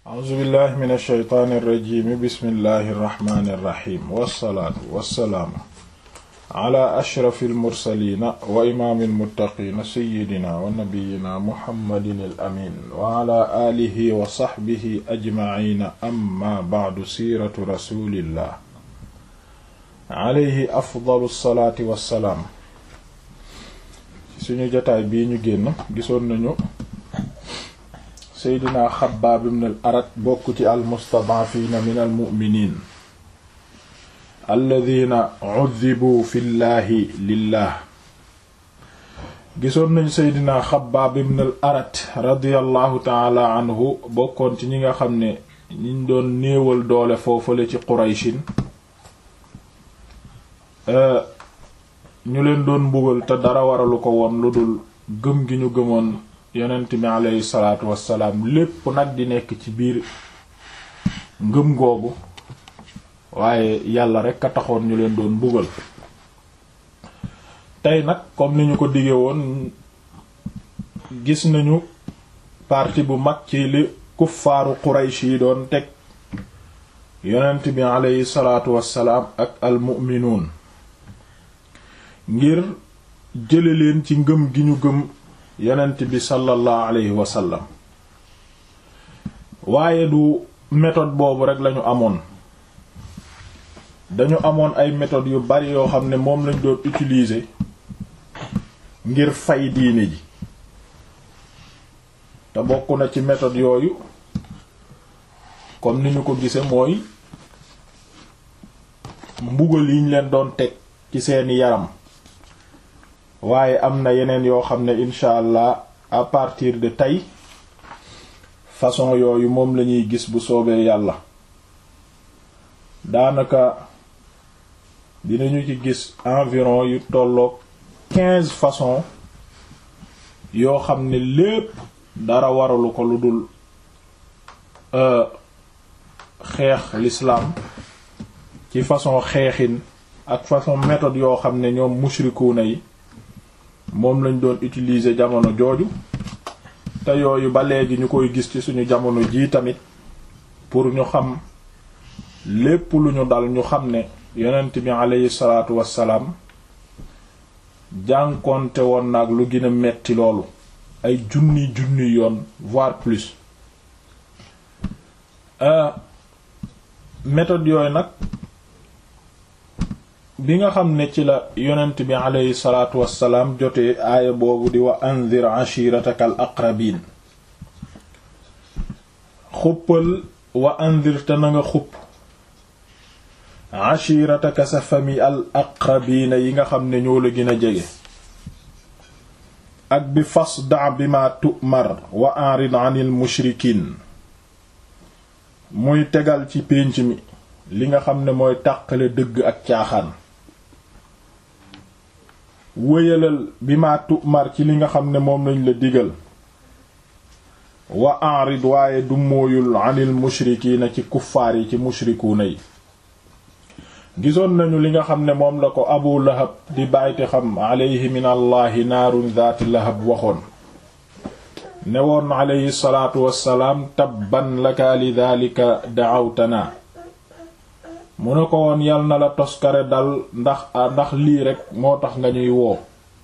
a'uuzu billahi min alsheytaani irrajimi bismillahi irrahmani irrahim wassalaatu wassalaamu ala ashrafi almursalina wa imaami almuttaqiina seyidina wa nabiyina muhammadin al amin wa ala aalihi wa saxbihi ajmaciina amma bacdu siiratu rasulillah alayhi afdalu salaati wassalaam suñu jotaay bii ñu génn gisoon nañu seydina xabaab ibn al arat bokk ci almustadaafiina min almuminin alladina uddibu fi llaahi lillah gisoon nañu seydina xabaab ibn al arat radiallahu taala anhu bokkoon ci ñi nga xam ne ñiñ doon néewal doole foofale ci qurayshin ñu leen doon mbugal te dara waralu ko woon lu dul gëm gi ñu gëmoon yonent bi aleyhi salaatu wassalaam lépp nag di nekk ci biir ngëm googu waaye yàlla rekk a taxoon ñu leen doon mbugal tey nag comme ni ñu ko dige woon gis nañu partie bu mag ci li kuffaaru Quraysh yi doon teg yonent bi aleyhi salaatu wassalaam ak almu'minuun ngir jële leen ci ngëm gi ñu gëm yonent bi sallallahu alayhi wa sallam waaye du méthode boobu rek lañu amoon dañu amoon ay méthodes yu bari yoo xam ne moom lañ doon utiliser ngir fay diine ji te bokk na ci méthode yooyu comme ni ñu ko gise mooy mbugal yiñ leen doon teg ci seeni yaram waaye am na yeneen yoo xam ne incha allah à partir de tey façon yooyu moom lañuy gis bu soobee yàlla daanaka dinañu ci gis environ yu tolloog quinze façons yoo xam ne lépp dara waralu ko lu dul xeex l'islam ci façon xeexin ak façon méthode yoo xam ne ñoom mushrikuuna yi moom lañ doon utiliser jamono jooju te yooyu ba léegi ñu koy gis ci suñu jamono jii tamit pour ñu xam lépp lu ñu dal ñu xam ne yonent bi aleyhi salaatu wassalaam jànkonte woon nag lu gën a metti loolu ay junni junni yoon voire plus méthode yooyu nag bi nga xam ne ci la yonent bi aleyhi salaatu wassalaam jotee aaya boobu di wa anzir ashirataka al aqrabin xuppal wa anzir te na nga xupp ashirataka sa famille al aqrabiina yi nga xam ne ñoo la gën a jege ak bi fasda bi ma tu'mar wa arid anil mushrikin muy tegal ci pénc mi li nga xam ne mooy tàqale dëgg ak caaxaan wéyalal bi ma tu'mar ci li nga xam ne moom lañ la digal wa arid waaye du mooyul anil mushrikiina ci kuffaar yi ci mushrikuuna yi gisoon nañu li nga xam ne moom la ko abu lahab di bàyti xam aleyhi min allahi naarun zaati lahab waxoon ne woon aleyhi salaatu wassalaam tabban laka li daalika da'awtana mu ne ko woon yal na la toskare dal ndax ndax lii rekk moo tax nga ñuy woo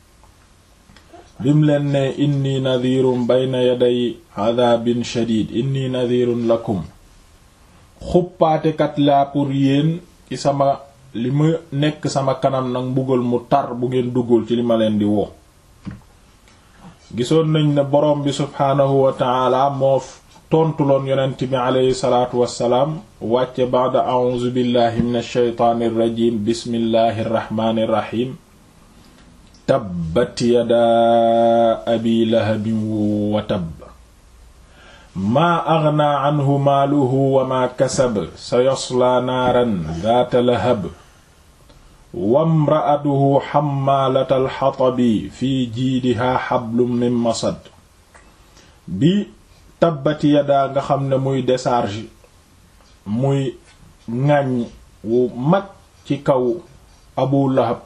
bim leen ne inni nadhirun bayna yaday adabin shadid inni nadhirun lakum xuppaatekat laa pour yéen ci sama li ma nekk sama kanam nag mbugal mu tar bu ngeen duggul ci li ma leen di woo gisoon nañ ne borom bi subhaanahu wa ta'ala moo tontuloon yonent bi aleyhi salaatu wassalaam wàcce baada a'uuzu billahi min alsheytaani irrajim bismillahi irrahmaani irrahim tabbat yadaa abi lahabin wa tabb maa aghnaa anhu maaluhu wa maa kasab sayaslaa naaran daata lahab wamra'atuhu xammaalatal xatabi fi jiidihaa xablum min masad bi tabbati yadaa nga xam ne muy décharge muy ŋàññ wu mag ci kaw abu lahab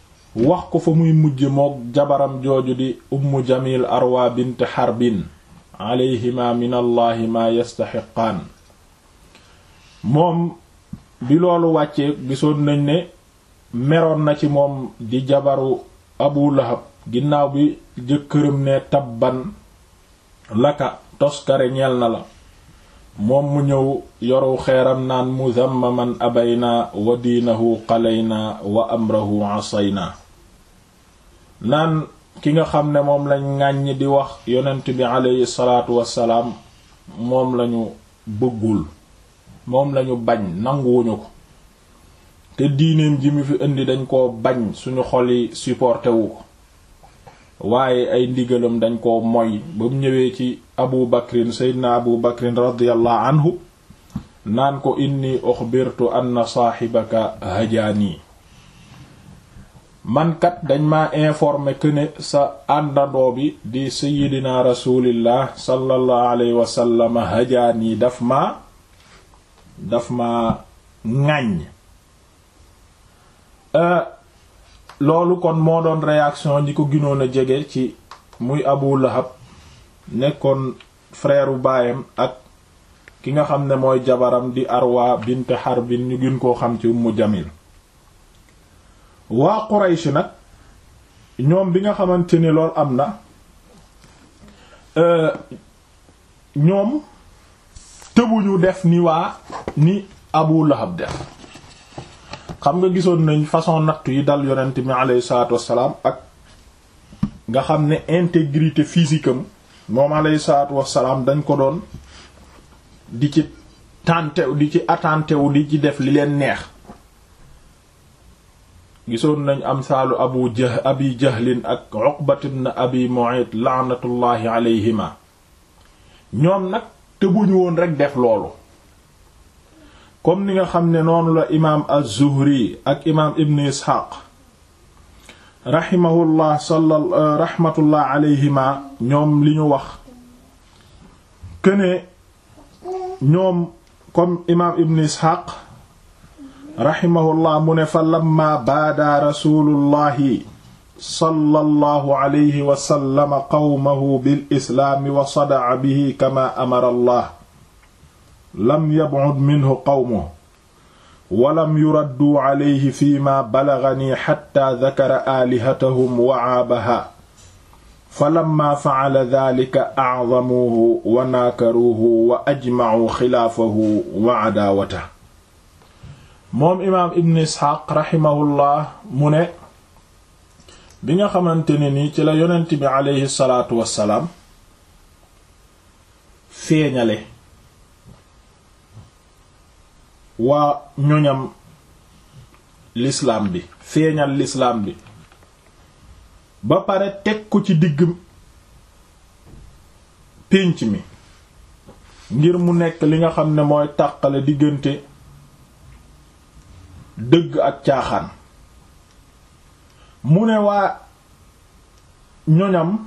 wax ko fa muy mujj mook jabaram jooju di ummu jamil arwa bint xarbin alayhima min allahi maa yastaxiqaan moom bi loolu wàccee gisoon nañ ne meroon na ci moom di jabaru abu lahab ginnaaw bi jëkkëram ne tabban laka toskare ñeel na la moom mu ñëw yoru xeeram naan muzammaman abayna wa diinahu qalayna wa amrahu asayna naan ki nga xam ne moom lañ ŋàññ di wax yonent bi aleyhi salaatu wassalaam moom lañu bëggul moom lañu bañ nanguwuñu ko te diineem ji mu fi indi dañ koo bañ suñu xol yi supporté wu ko waaye ay ndigalam dañ koo moy ba mu ñëwee ci abu bakrin seydna abu bakrin radiyallahu anhu naan ko inni uxbirtu anna saaxibaka hajaani mankat dañ ma informé que ne sa àndandoo bi di sayidina rasulillah sallallahu alayhi wasallam hajaani daf ma daf ma ŋàññ loolu kon moo doon réaction ñi ko ginoon a jege ci muy abu lahab nekkoon frère u baayam ak ki nga xam ne mooy jabaram di arwa bint harbin ñu gën koo xam ci ummu jamil waa quraysh nag ñoom bi nga xamante ni lool am na ñoom tëbuñu def ni waa ni abu lahab def xam nga gisoon nañ façon nattu yi dal yonent mi alayhi salaatu wassalaam ak nga xam ne intégrité physique am moom alayhi salaatu wassalaam dañ ko doon di ci tàntew di ci attentewu di ci def li leen neex gisoon nañ am saalu abu jah abi jahlin ak uqbat ibn abi mu'ayt laanatullahi alayhima ñoom nag tëbuñu woon rekk def loolu comme ni nga xam ne noonu la imaam az-Zuhri ak imaam Ibn Isxaaq rahimahullah sala rahmatullah alayhima ñoom li ñu wax këne ñoom comme imaam Ibn Isxaaq rahimahullah mu ne fa lamma baada rasulullahi sallallahu alayhi wa sallam qawmahu bil islaami wa sada'a bihi kama amara allah lam yab'ud minhu qawmuhu walam yuraddu alayhi fiima balagani xatta dakara aalihatahum wa aabaha falamma fa'ala daalika a'zamuuhu wa naakaruuhu wa ajma'uu xilaafahu wa adaawatahu moom imaam Ibn Isxaaq raximahullah mu ne bi nga xamante ne ni ci la yonent bi aleyhi salaatu wassalaam feeñale waa ñoñam l'islam bi feeñal l'islam bi ba pare teg ko ci digg pénc mi ngir mu nekk li nga xam ne mooy tàqale diggante dëgg ak caaxaan mu ne waa ñoñam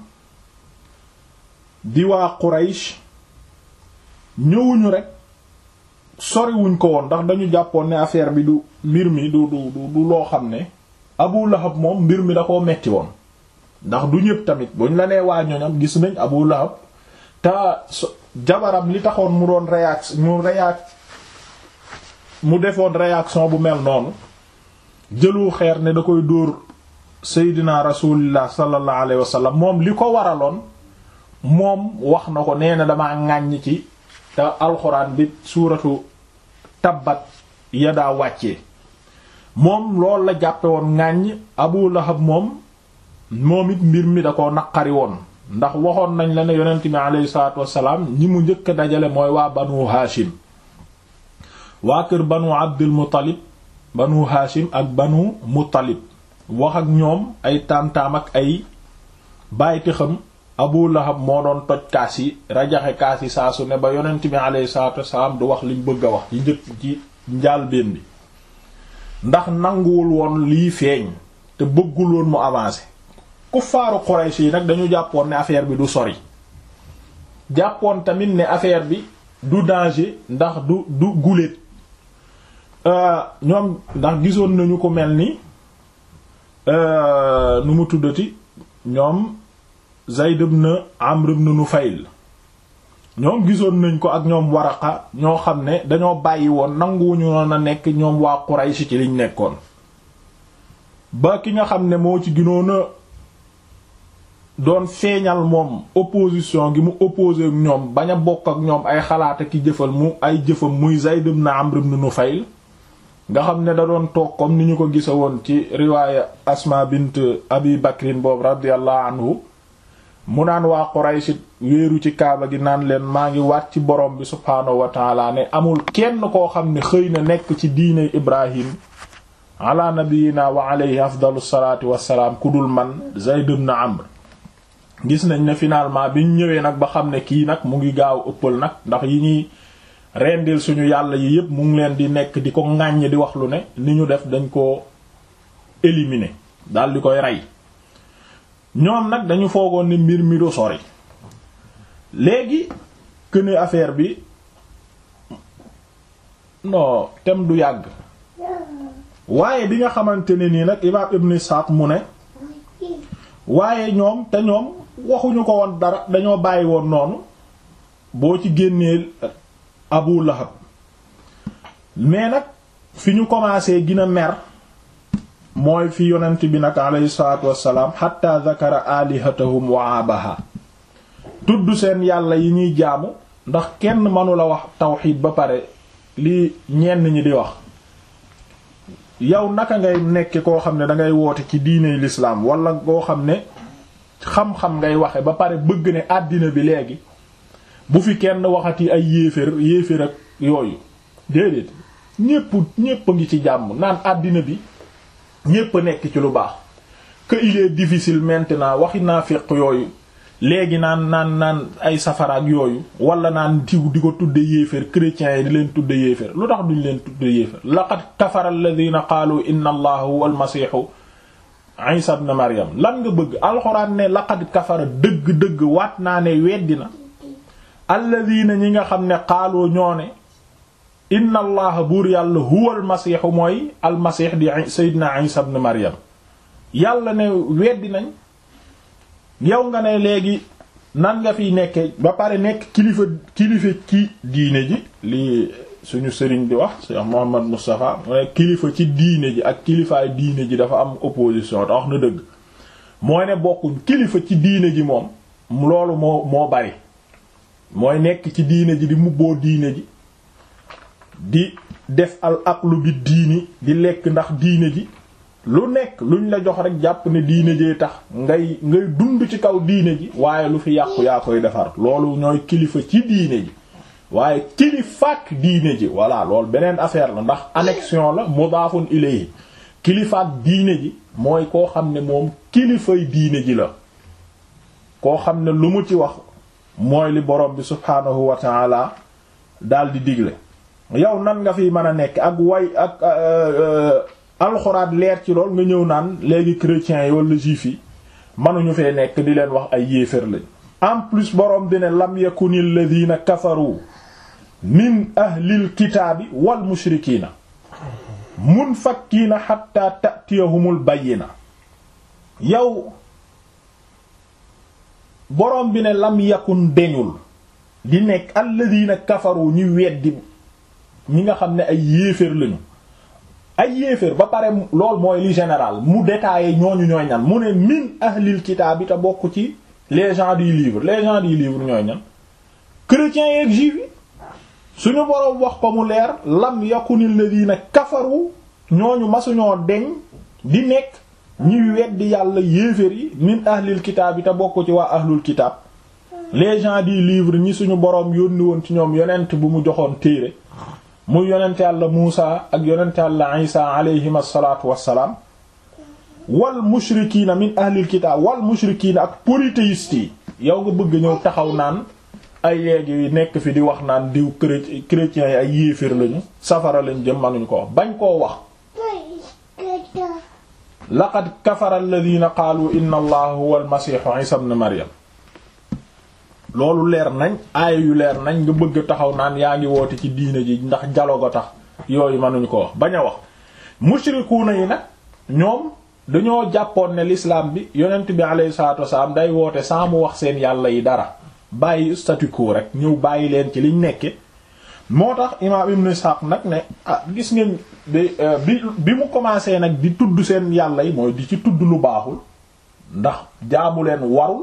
di waa Quraysh ñëwuñu rekk soriwuñ ko woon ndax dañu jàppoon ne affaire bi du mbir mi du du du loo xam ne Abu Lahab moom mbir mi da koo metti woon ndax du ñëpp tamit buñ la nee waa ñoñam gis nañ Abu Lahab te jabaram li taxoon mu doon réaction mu réac mu defoon réaction bu mel noonu jëlu xeer ne da koy dóor Seydina Rasulullah sallallahu alayhi wa sallam moom li ko waraloon moom wax na ko nee na damaa ŋàññ ci te alxuraan bi suuratu tabbat yadaa wàccee moom loolu la jàppe woon ŋàññ Abu Lahab moom moom it mbir mi da ko naqari woon ndax waxoon nañ la ne yonent bi alayhi salaatu wassalaam ñi mu njëkk a dajale mooy waa banu Haashim waa kër banu Abdul Muttalib banu Haashim ak banu Muttalib wax ak ñoom ay taam-taam ak ay bàyyiti xam Abu Lahab moo doon toj kaas yi rajaxe kaas yi saa su ne ba yonent bi alayhi salaatu wassalaam du wax liñ bëgg a wax ci njëkk ci njaalbeen bi ndax nanguwul woon lii feeñ te bëggul woon mu avancer kuffaaru Quraysh yi nag dañu jàppoon ne affaire bi du sori jàppoon tamit ne affaire bi du danger ndax du du guléet ñoom ndax gisoon nañu ko mel ni nu mu tuddati ñoom Zayd ibn Amr ibn Nufayl ñoom gisoon nañ ko ak ñoom Waraqa ñoo xam ne dañoo bàyyi woon nanguwuñu noon a nekk ñoom waa Quraysh ci liñ nekkoon ba ki nga xam ne moo ci ginoon a doon feeñal moom opposition gi mu opposé ak ñoom bañ a bokk ak ñoom ay xalaat ak jëfal mu ay jëfam muy Zayd ibn Amr ibn Nufayl nga xam ne da doon toog comme ni ñu ko gisa woon ci riwaaya Asma bint Abi Bakrin boobu radiyallahu anhu mu naan waa Quraysh wéeru ci kaaba gi naan leen maa ngi waat ci borom bi subhaanahu wa taala ne amul kenn koo xam ne xëy na nekk ci diine Ibrahim ala nabiyina wa alayhi afdalu salaatu wassalaam ku dul man Zayd ibn Amr gis nañ ne finalement biñ ñëwee nag ba xam ne kii nag mu ngi gaaw ëppal nag ndax yi ñuy rendil suñu yàlla yi yépp mu ngi leen di nekk di ko ŋàññ di wax lu ne ni ñu def dañ ko éliminer daal di koy rey ñoom nag dañu foogoon ni mbir mi du sori léegi këne affaire bi non tem du yàgg waaye bi nga xamante ne nii nag imaam Ibn Ishaq mu ne waaye ñoom te ñoom waxuñu ko woon dara dañoo bàyyi woon noonu boo ci génnee Abu Lahab mais nag fi ñu commencé gën a mer mooy fi yonent bi nag alayhi salaatu wassalaam hatta zakara alihatahum wa abaha tudd seen yàlla yi ñuy jaamu ndax kenn mënula wax tawxiid ba pare li ñenn ñi di wax yow naka ngay nekke koo xam ne dangay woote ci diiney l'islam wala koo xam ne xam-xam ngay waxe ba pare bëgg ne àddina bi léegi bu fi kenn waxati ay yéefér yéefér ak yooyu déedéet ñépp ñépp a ngi ci jàmm naan àddina bi ñépp a nekk ci lu baax que il est difficile maintenant waxi naa féq yooyu léegi naan naan naan ay safaraak yooyu wala naan diw di ko tudde yéeféer chrétiens yi di leen tudde yéeféer lu tax duñ leen tudde yéeféer laqad kafara alladhina qaalu inna allaha huwa almasihu isa ibn maryam lan nga bëgg alxuraan ne laqad kafara dëgg-dëgg waat naa ne weddi na alladhina ñi nga xam ne qaalu ñoo ne inna allaha buur yàlla huwa almasihu mooy almasih di sayyidina isa ibn maryam yàlla ne weddi nañ yow nga ne léegi nan nga fiy nekke ba pare nekk kilifa kilifa ci diine ji li suñu sëriñ di wax Cheikh Mouhamad Moustapha mu ne kilifa ci diine ji ak kilifaay diine ji dafa am opposition te wax na dëgg mooy ne bokkuñ kilifa ci diine ji moom loolu moo moo bari mooy nekk ci diine ji di mubboo diine ji di def al aqlu bi diini di lekk ndax diine ji lu nekk luñ la jox rek jàpp ne diine jee tax ngay ngay dund ci kaw diine ji waaye lu fi yàqu yaa koy defar loolu ñooy kilifa ci diine ji waaye kilifaak diine ji voilà loolu beneen affaire la ndax annexion la mudaafun ilayhi kilifaak diine ji mooy koo xam ne moom kilifay diine ji la koo xam ne lu mu ci wax mooy li borom bi subhaanahu wa taala daal di digle yow nan nga fi mën a nekk ak way ak alxuraan leer ci lool nga ñëw naan léegi chrétiens yi wala juifs yi mënuñu fee nekk di leen wax ay yéefér lañ en plus boroom dine lam yakunil ladina kafaru min ahlil kitaabi wal mushrikiina munfakkiina hatta ta'tiyahumul bayyina yow boroom bi ne lam yakun deñul di nekk alladina kafaru ñu weddi ñi nga xam ne ay yéefér lañu ay yéeféer ba pare lool mooy li général mu détaillé ñooñu ñooy ñan mu ne min ahlil kitaab bi te bokk ci les gens du livre les gens du livre ñooy ñan chrétiens yeeg juifs yi suñu boroom wax ko mu leer lam yakunil ladina kafaru ñooñu masuñoo deñ di nekk ñuy weddi yàlla yéeféer yi min ahlil kitaab bi te bokk ci waa ahlul kitaab les gens du livre ñi suñu boroom yónni woon ci ñoom yonent bu mu joxoon téere muy yonent yàlla Muusa ak yonent yàlla Isa alayhim asalaatu wassalaam wal mushrikiina min ahlil kitaab wal mushrikiina ak polythéistes yi yow nga bëgg ñëw taxaw naan ay léegi nekk fi di wax naan diw chrétiens yi ay yéeféer lañu safara lañ jëm manuñ ko wax bañ koo wax laqad kafara alladhina qaalu inna allaha huwa almasihu isa ibn maryam loolu leer nañ aaya yu leer nañ nga bëgg taxaw naan yaa ngi woote ci diine ji ndax dialogue a tax yooyu mënuñu ko wax bañ a wax mushrikuuna yi nag ñoom dañoo jàppoon ne l'islam bi yonent bi alayhi salaatu wasalaam day woote saa mu wax seen yàlla yi dara bàyyi statu quo rek ñëw bàyyi leen ci liñ nekke moo tax imaam ibn Ishaq nag ne ah gis ngeen bi bi bi mu commencé nag di tudd seen yàlla yi mooy di ci tudd lu baaxul ndax jaamu leen warul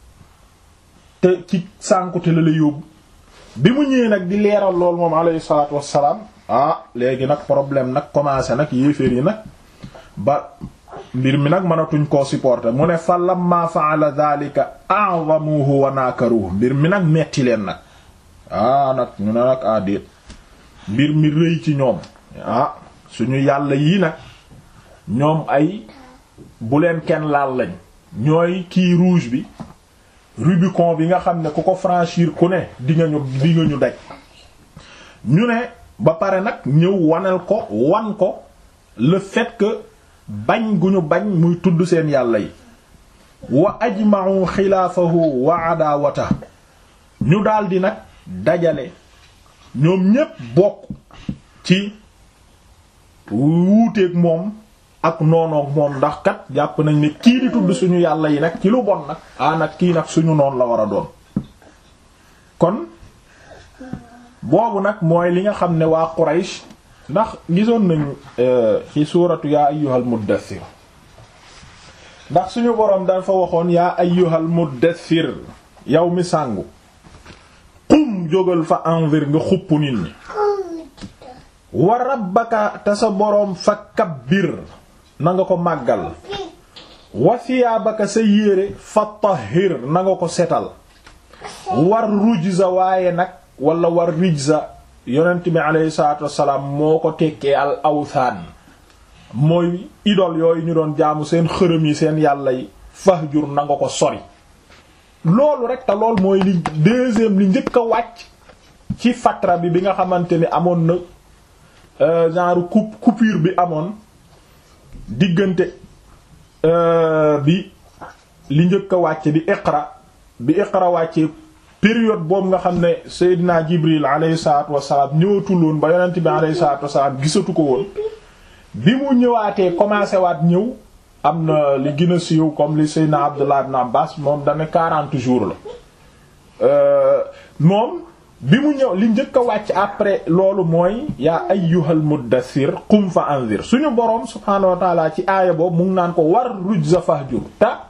te ci sànkute la la yóbbu bi mu ñëwee nag di leeral lool moom alayhi salaatu wassalaam ah léegi nag problème nag commencé nag yéeféer yi nag ba mbir mi nag mënatuñ koo supporter mu ne fa lamma fa'ala dhalika a'zamuhu wa nakaruhu mbir mi nag metti leen nag ah nag ñu ne nag ah déet mbir mi rëy ci ñoom ah suñu yàlla yii nag ñoom ay bu leen kenn laal lañ ñooy kii rouge bi Rubicon bi nga xam ne ku ko franchir ku ne di nga ñu di nga ñu daj ñu ne ba pare nag ñëw wanal ko wan ko le fait que bañ gu ñu bañ muy tudd seen yàlla yi wa ajma'u xilaafahu wa adawata ñu daldi nag dajale ñoom ñépp bokk ci wuuteeg moom ak noonoog moom ndax kat jàpp nañ ne kii di tudd suñu yàlla yi nag ci lu bon nag ah nag kii nag suñu noon la war a doon kon boobu nag mooy li nga xam ne waa Quraysh ndax gisoon nañu ci suuratu yaa ayyuhal muddathir ndax suñu boroom dafa waxoon yaa ayyuhal muddathir yow mi sàngu qum jógal fa anzir nga xupp nit ñi wa rabbaka te sa boroom fa kabbir na nga ko màggal wa siyaabaka sa yére fa tahhir na nga ko setal war rujza waaye nag wala war rijza yonent bi aleyhi salaatu wassalaam moo ko tekkee al awthaan mooy idol yooyu ñu doon jaamu seen xërëm yi seen yàlla yi fahjur na nga ko sori loolu rek te lool mooy li deuxième li njëkk a wàcc ci fatra bi bi nga xamante ni amoon na genre coup coupure bi amoon diggante bi li njëkk a wàcc di iqra bi iqra wàccee période boobu nga xam ne Seydina Jibril alayhi salaatu wassalaam ñëwatul woon ba yonent bi alayhi salaatu wassalaam gisatu ko woon bi mu ñëwaatee commencé waat ñëw am na li gën a siiw comme li Seydina Abdullah ibn Abbas moom dana 40 jours la moom bi mu ñëw li njëkk a wàcc après loolu mooy yaa ayyuhal muddathir qum fa anzir suñu boroom subhaanahu wa taala ci aaya boobu mu ngi naan ko war rujza fahjur ta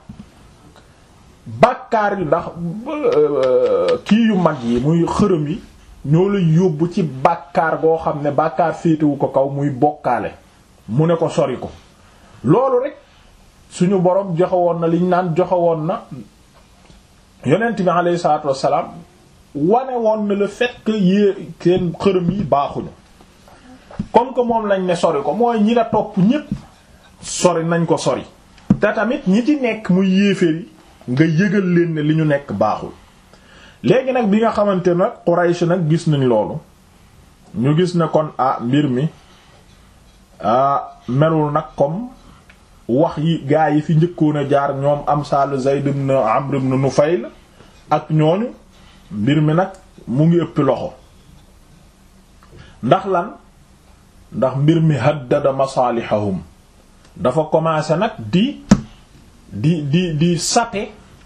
bàkkaar yu ndax kii yu mag yi muy xërëm yi ñoo la yóbbu ci bàkkaar goo xam ne bàkkaar féetewu ko kaw muy bokkaale mu ne ko sori ko loolu rek suñu boroom joxe woon na liñ naan joxe woon na yonent bi alayhi salaatu wassalaam wane woon na le fait que yée seen xërëm yi baaxuñu comme que moom lañ ne sori ko mooy ñi la topp ñépp sori nañ ko sori te tamit ñi ci nekk muy yéeféer yi nga yëgal leen ne li ñu nekk baaxul léegi nag bi nga xamante nag Quraysh nag gis nañ loolu ñu gis ne kon ah mbir mi ah melul nag comme wax yi gaa yi fi njëkkoon a jaar ñoom am sal Zayd ibn Amr ibn Nufayl ak ñooñu mbir mi nag mu ngi ëpp loxo ndax lan ndax mbir mi haddada masalihahum dafa commencé nag di di di di saper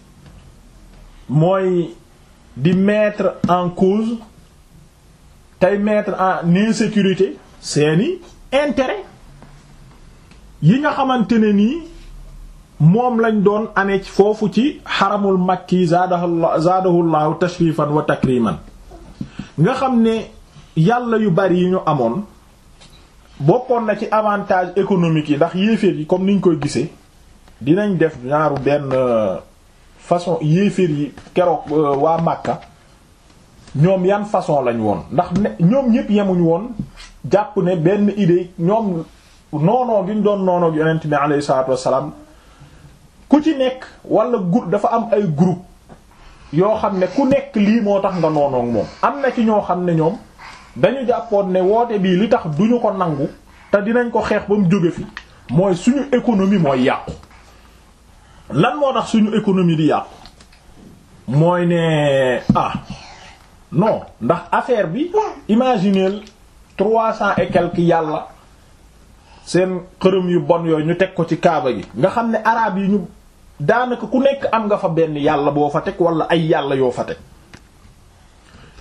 mooy di mettre en cause tey mettre en insécurité seeni intérêt yi nga xamante ne nii moom lañ doon amee ci foofu ci xaramul makki zaadahu zaadahullahu tashrifan wa takriman nga xam ne yàlla yu bari yi ñu amoon bokkoon na ci avantage économique yi ndax yéeféer yi comme niñ koy gisee dinañ def ñaaru benn façon yéeféer yi keroog waa Makka ñoom yan façon lañ woon ndax ne ñoom ñépp yemuñ woon jàpp ne benn idée ñoom noonoo gi ñu doon noonoo gi yonent bi alayhi salaatu wassalaam ku ci nekk wala groupe dafa am ay groupe yoo xam ne ku nekk lii moo tax nga noonoog moom am na ci ñoo xam ne ñoom dañu jàppoon ne woote bii li tax duñu ko nangu te dinañ ko xeex ba mu jóge fi mooy suñu économie mooy yàqu lan moo tax suñu économie di yàqu mooy ne ah non ndax affaire bi imaginez trois cent et quelques yàlla seen xërëm yu bon yooyu ñu teg ko ci kaaba gi nga xam ne araab yi ñu daanaka ku nekk am nga fa benn yàlla boo fa teg wala ay yàlla yoo fa teg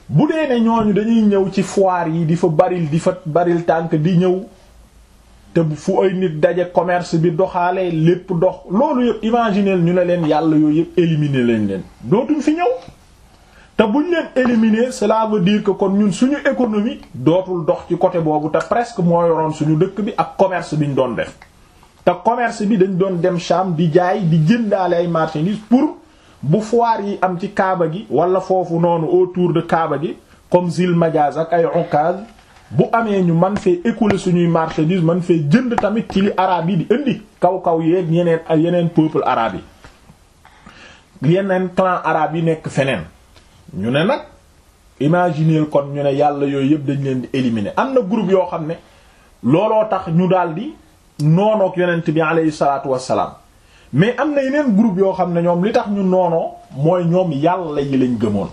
bu dee ne ñooñu dañuy ñëw ci foire yi di fa baril di fa baril tànk di ñëw te fu ay nit daje commerce bi doxaale lépp dox loolu yëpp imaginer ñu ne leen yàlla yooyu yëpp éliminer leen leen dootuñ fi ñëw te buñ leen éliminer cela veut dire que kon ñun suñu économie dootul dox ci côté boobu te presque moo yoroon suñu dëkk bi ak commerce bi ñu doon def te commerce bi dañ doon dem Sham di jaay di jëndaale ay marchandises pour bu foire yi am ci Kaaba gi wala foofu noonu autour de Kaaba gi comme Zil Majaz ak ay Ukaz bu amee ñu man fee écouler suñuy marchandises man fee jënd tamit ci li arabe yi di indi kaw kaw yeeg yeneen ak yeneen peuple arabe yi yeneen clan arabe yi nekk feneen ñu ne nag imaginer kon ñu ne yàlla yooyu yëpp dañ leen di éliminer am na groupe yoo xam ne looloo tax ñu daldi noonook yonent bi aleyhi salaatu wassalaam mais am na yeneen groupe yoo xam ne ñoom li tax ñu noonoo mooy ñoom yàlla yi lañ gëmoon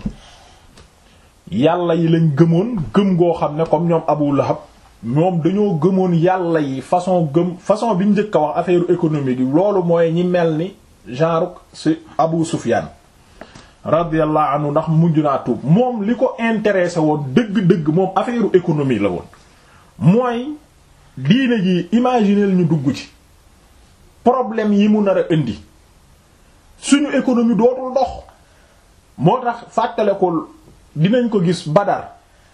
yàlla yi lañ gëmoon gëm goo xam ne comme ñoom Abu Lahab ñoom dañoo gëmoon yàlla yi façon gëm façon bi njëkk a wax affaire économique yi loolu mooy ñi mel ni genre ci Abu Sufyan radiyallahu anhu ndax mujj naa tuub moom li ko intéressé woon dëgg-dëgg moom affaire économie la woon mooy diine ji imaginer ñu dugg ci problème yi mu nar a indi suñu économie dootul dox moo tax fàttale ko dinañ ko gis Badar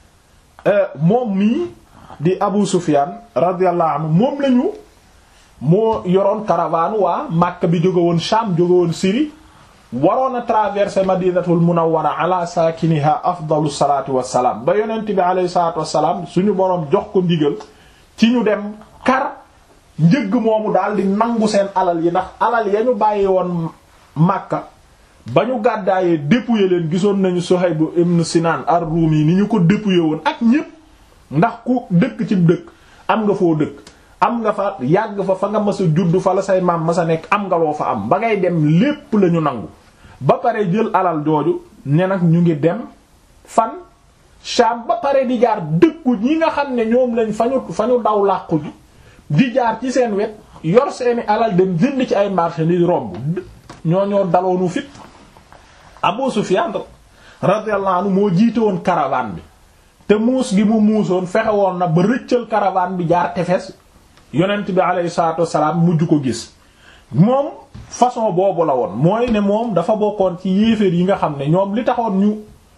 moom mii di Abu Sufyan radiyallahu anhu moom lañu moo yoroon caravane waa Makka bi jóge woon Sham jóge woon Syrie waroon a traverser Madinatul Munawwara ala saakiniha afdalu salaatu wassalaam ba yonent bi alayhi salaatu wassalaam suñu boroom jox ko ndigal ci ñu dem kar njëgg moomu daal di nangu seen alal yi ndax alal ya ñu bàyyi woon Makka ba ñu gàddaayee dépouiller leen gisoon nañu Suhayb ibn Sinan ar-Rumi ni ñu ko dépouiller woon ak ñépp ndax ku dëkk ci dëkk am nga foo dëkk am nga fa yàgg fa fa nga mës a judd fa la say maam mës a nekk am nga loo fa am ba ngay dem lépp la ñu nangu ba pare jël alal jooju ne nag ñu ngi dem fan Sham ba pare di jaar dëkku ñi nga xam ne ñoom lañ fa ñu fa ñu daw làqu ji di jaar ci seen wet yor seeni alal dem jënd ci ay marchandises romb ñoo ñoo daloonu fit Abu Sufyan radiyallahu anhu moo jiite woon caravane bi te muus gi mu muusoon fexe woon na ba rëccal caravane bi jaar tefes yonent bi alayhi salaatu wassalaam mujj ko gis moom façon boobu la woon mooy ne moom dafa bokkoon ci yéeféer yi nga xam ne ñoom li taxoon ñu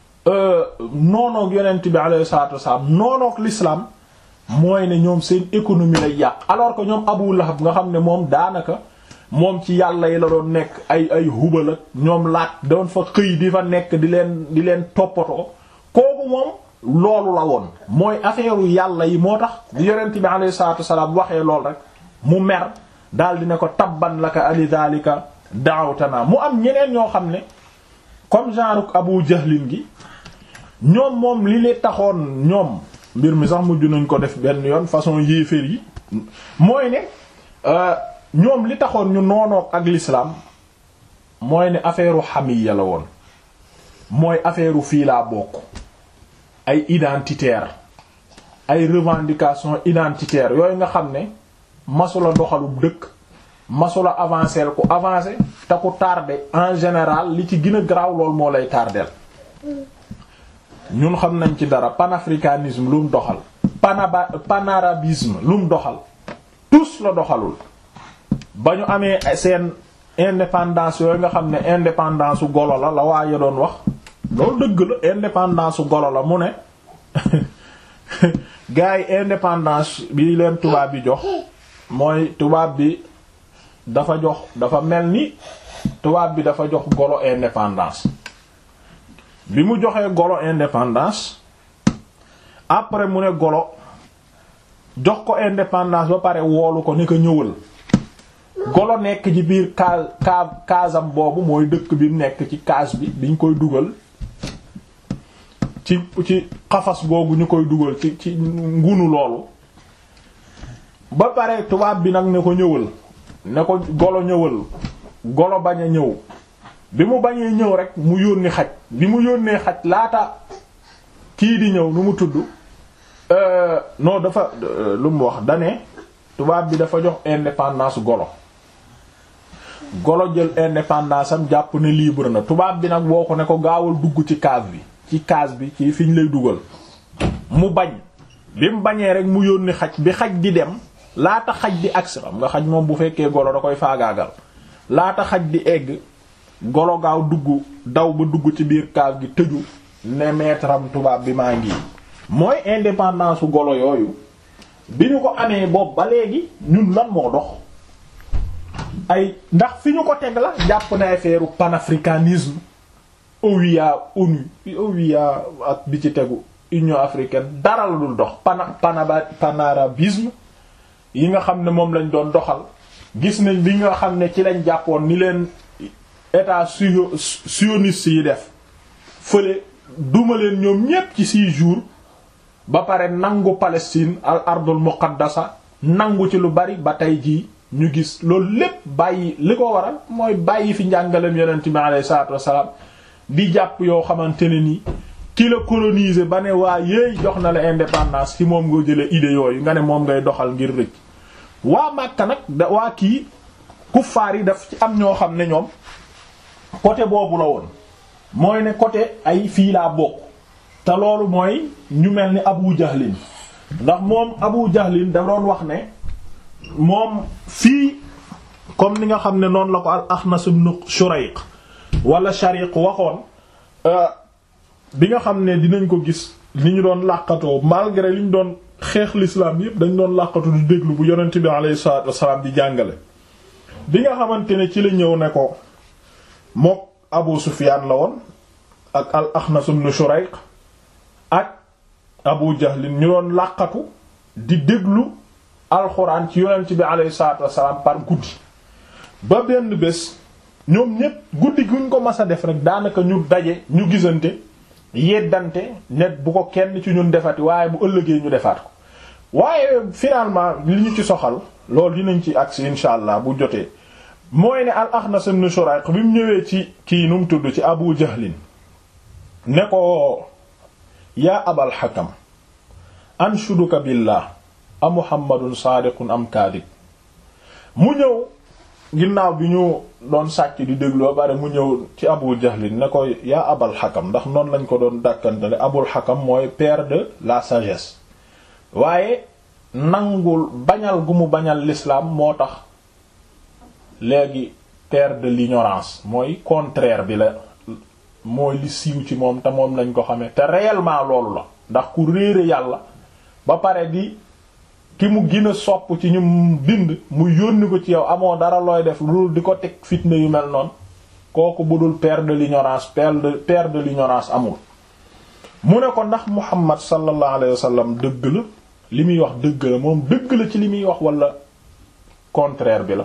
noonoog yonent bi alayhi salaatu wassalaam noonoog l'islam mooy ne ñoom seen économie lay yàq alors que ñoom Abu Lahab nga xam ne moom daanaka moom ci yàlla yi la doon nekk ay ay hubal ak ñoom laat doon fa xëy di fa nekk di leen di leen toppatoo kooku moom loolu la woon mooy affaire yàlla yi moo tax di yonent bi alayhi salaatu wassalaam waxee lool rek mu mer daal di ne ko tabban laka ali dhalika da'awtana mu am ñeneen ñoo xam ne comme genre Abu Jahlin gi ñoom moom li leen taxoon ñoom mbir mi sax mujj nañ ko def benn yoon façon yéeféer yi mooy ne ñoom li taxoon ñu noonoog ak l'islam mooy ne affaire u xamiya la woon mooy affaire u fii laa bokk ay identitaire ay revendication identitaire yooyu nga xam ne masula doxalub dëkk masula avancer ku avancer te ku tardé en général li ci gën a garaaw lool moo lay tardeel ñun xam nañ ci dara panafricanisme lu mu doxal panaba panarabisme lu mu doxal tous la doxalul ba ñu amee seen indépendance yooyu nga xam ne indépendance su golo la la waaye doon wax loolu dëgg la indépendance su golo la mu ne gars yi indépendance bi leen tubaab bi jox mooy tubaab bi dafa jox dafa mel ni tubaab bi dafa jox golo indépendance bi mu joxee golo indépendance après mu ne golo jox ko indépendance ba pare woolu ko ni ko ñëwal golo nekk ci biir kaas kaa kaasam boobu mooy dëkk bi nekk ci kaas bi biñ koy dugal ci ci xafas googu ñu koy dugal ci ci ngunu loolu ba pare tubaab bi nag ne ko ñëwal ne ko golo ñëwal golo bañ a ñëw bi mu bañee ñëw rek mu yónni xaj bi mu yónnee xaj laata kii di ñëw nu mu tudd non dafa lu mu wax dane tubaab bi dafa jox indépendance golo golo jël indépendance am jàpp ne libre na tubaab bi nag boo ko ne ko gaawal dugg ci cave bi ci case bi ci fi ñu lay dugal mu bañ bi mu bañee rek mu yónni xaj bi xaj di dem laata xaj di agsi xam nga xaj moom bu fekkee golo da koy faagaagal laata xaj di egg golo gaaw dugg daw ba dugg ci biir case gi tëju ne maître am tubaab bi maa ngi mooy indépendance su golo yooyu bi ñu ko amee boobu ba léegi ñun lan moo dox ay ndax fi ñu ko teg la jàpp na affaire panafricanisme OUA ONU OUA ak bi ci tegu Union africaine dara la dul dox pana panaba panarabisme yi nga xam ne moom lañ doon doxal gis nañ bi nga xam ne ci lañ jàppoon ni leen état sioniste yi def fële duma leen ñoom ñépp ci six jours ba pare nangu Palestine al ardul muqaddasa nangu ci lu bari ba tey jii ñu gis loolu lépp bàyyi li ko waral mooy bàyyi fi njàngalem yonent bi alayhi salaatu wassalaam di jàpp yoo xamante ne ni ki la coloniser ba ne waa yéey jox na la indépendance ci moom nga jële idée yooyu nga ne moom ngay doxal ngir rëcc waa Makka nag da waa kii kuffaar yi daf ci am ñoo xam ne ñoom côté boobu la woon mooy ne côté ay fii laa bokk te loolu mooy ñu mel ni Abu Jahlin ndax moom Abu Jahlin da doon wax ne moom fii comme ni nga xam ne noonu la ko al Axnas ibn Shurayq wala Shariq waxoon bi nga xam ne dinañ ko gis ni ñu doon làqatoo malgré li ñu doon xeex l'islam yépp dañ doon làqatu di déglu bu yonent bi alayhi salaatu wassalaam di jàngale bi nga xamante ne ci la ñëw ne ko mook Abu Sufyaan la woon ak al Axnas ibn Shurayq ak Abu Jahlin ñu doon làqatu di déglu alxuraan ci yonent bi alayhi salaatu wassalaam par guddi ba benn bés ñoom ñépp guddi guñ ko mas a def rek daanaka ñu daje ñu gisante yeddante net bu ko kenn ci ñun defati waaye bu ëllëgee ñu defaat ko waaye finalement li ñu ci soxal loolu dinañ ci agsi insha allah bu jotee mooy ne al Axnas ibn Shurayq bi mu ñëwee ci kii nu mu tudd ci Abu Jahlin ne ko yaa Abal Hakam anshuduka billah a Muhammadun saadiqun am kaadib mu ñëw ginnaaw bi ñu doon sàcc di dégloo bare mu ñëw ci Abu Jahlin ne ko yaa Abal Hakam ndax noonu lañ ko doon dàkkantale Abul Hakam mooy père de la sagesse waaye nangul bañal gu mu bañal l'islam moo tax léegi père de l'ignorance mooy contraire bi la mooy li siiw ci moom te moom lañ ko xamee te réellement loolu la ndax ku réere yàlla ba pare di ki mu gën a sopp ci ñu bind mu yónni ko ci yow amoo dara looy def lu di ko teg fitna yu mel noonu kooku budul père de l'ignorance père de père de l'ignorance amul mu ne ko ndax Muhammad sallallahu alayhi wa sallam dëgg la li muy wax dëgg la moom dëgg la ci li muy wax wala contraire bi la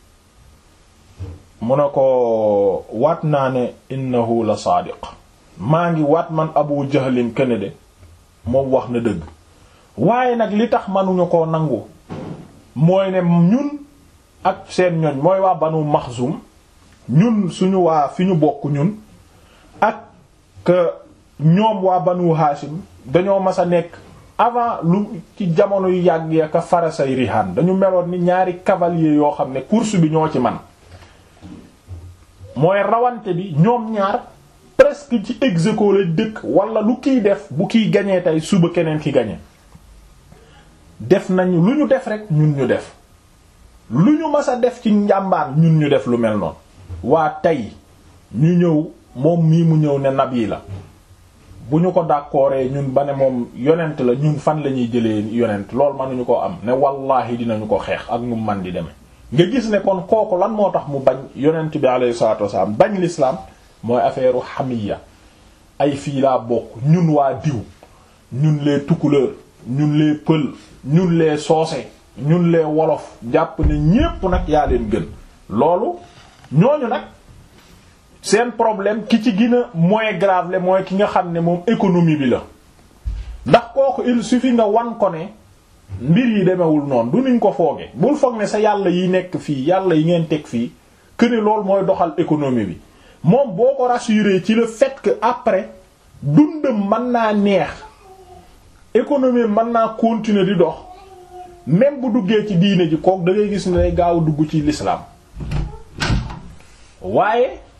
mu ne ko waat naa ne innahu la saadiq maa ngi waat man Abu Jahlin kene de moom wax na dëgg waaye nag li tax manuñu koo nangu mooy ne ñun ak seen ñoñ mooy waa Banu Maxsum ñun suñu waa fi ñu bokk ñun ak ñoom waa Banu Hashim dañoo mas a nekk avant lu ci jamono yu yàgg ya ka farasay rihaan dañu meloon ni ñaari cavalier yoo xam ne course bi ñoo ci man mooy rawante bi ñoom ñaar presque ci ex aequo la dëkk wala lu kiy def bu kiy gañee tey suba keneen ki gañe def nañu lu ñu def rek ñun ñu def lu ñu mas a def ci njàmbaar ñun ñu def lu mel noonu waa tey ñu ñëw moom mii mu ñëw ne nabi la bu ñu ko dàkkooree ñun ba ne moom yonent la ñun fan la ñuy jëlee yonent loolu mënuñu ko am ne wallaahi dinañu ko xeex ak ñu man di demee nga gis ne kon kooku lan moo tax mu bañ yonent bi alayhi salaatu wasalaam bañ l'islam mooy affaire xamiya ay fii laa bokk ñun waa diw ñun les tukuleur ñun les pël ñun les soose ñun les wolof jàpp ne ñépp nag yaa leen gën loolu ñooñu nag seen problème ki ci gën a moins grave le mooy ki nga xam ne moom économie bi la ndax kooku il suffit nga wan ko ne mbir yi demewul noonu du niñ ko fooge bul foog ne sa yàlla yi nekk fii yàlla yi ngeen teg fii que ne loolu mooy doxal économie bi moom boo ko rassurer ci le fait que après dundam mën naa neex économie mën naa continuer di dox même bu duggee ci diine ji kook da ngay gis ne day gaaw dugg ci l'islam waaye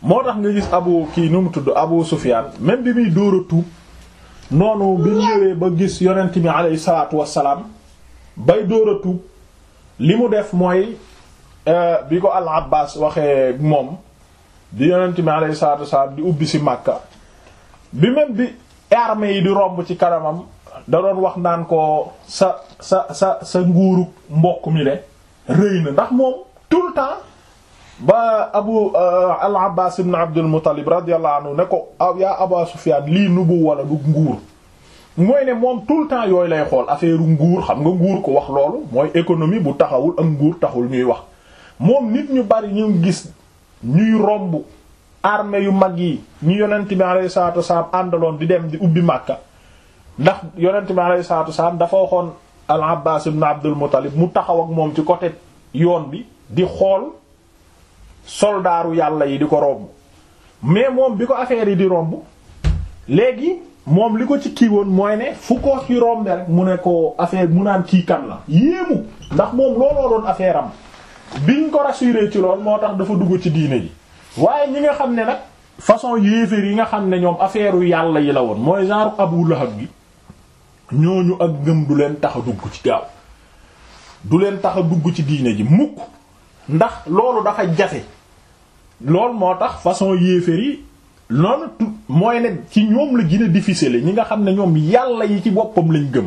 moo tax nga gis abu kii nu mu tudd abu sufyan même bi muy dóor a tuub noonu bi ñëwee ba gis yonent bi alayhi salaatu wassalaam bay dóor a tuub li mu def mooy bi ko al abbas waxee moom di yonent bi alayhi salaatu wassalaam di ubbi si màkka bi même bi armée yi di romb ci kanamam da doon wax naan ko sa sa sa sa nguuru mbokk mi de rëy na ndax moom tout le temps ba abu al abbas ibn abdul muttalib radiyallahu anhu ne ko yaa aba sufyan lii nubu wala du nguur mooy ne moom tout le temps yooyu lay xool affaire nguur xam nga nguur ko wax loolu mooy économie bu taxawul ak nguur taxul ñuy wax moom nit ñu bari ñu gis ñuy romb armée yu mag yi ñu yonent bi alayhi salatu wassalam àndaloon di dem di ubbi màkka ndax yonent bi alayhi salatu wassalam dafa waxoon al abbas ibn abdul muttalib mu taxaw ak moom ci côté yoon bi di xool soldaaru yàlla yi di ko romb mais moom bi ko affaire yi di romb léegi moom li ko ci kii woon mooy ne fu ko ci rombe rek mu ne ko affaire mu naan kii kan la yéemu ndax moom looloo doon affaire am biñ ko rassuré ci lool moo tax dafa dugg ci diine ji waaye ñi nga xam ne nag façon yéeféer yi nga xam ne ñoom affaire u yàlla yi la woon mooy genre Abu Lahab gi ñooñu ak ngëm du leen tax a dugg ci gaaw du leen tax a dugg ci diine ji mukk ndax loolu dafa jafe loolu moo tax façon yéeféer yi noonu tu mooy ne ci ñoom la gën a difficile ñi nga xam ne ñoom yàlla yi ci boppam lañ gëm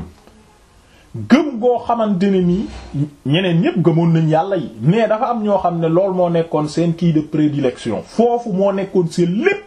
gëm goo xamante ne nii ñeneen ñépp gëmoon nañ yàlla yi mais dafa am ñoo xam ne loolu moo nekkoon seen kii de prédilection foofu moo nekkoon seen lépp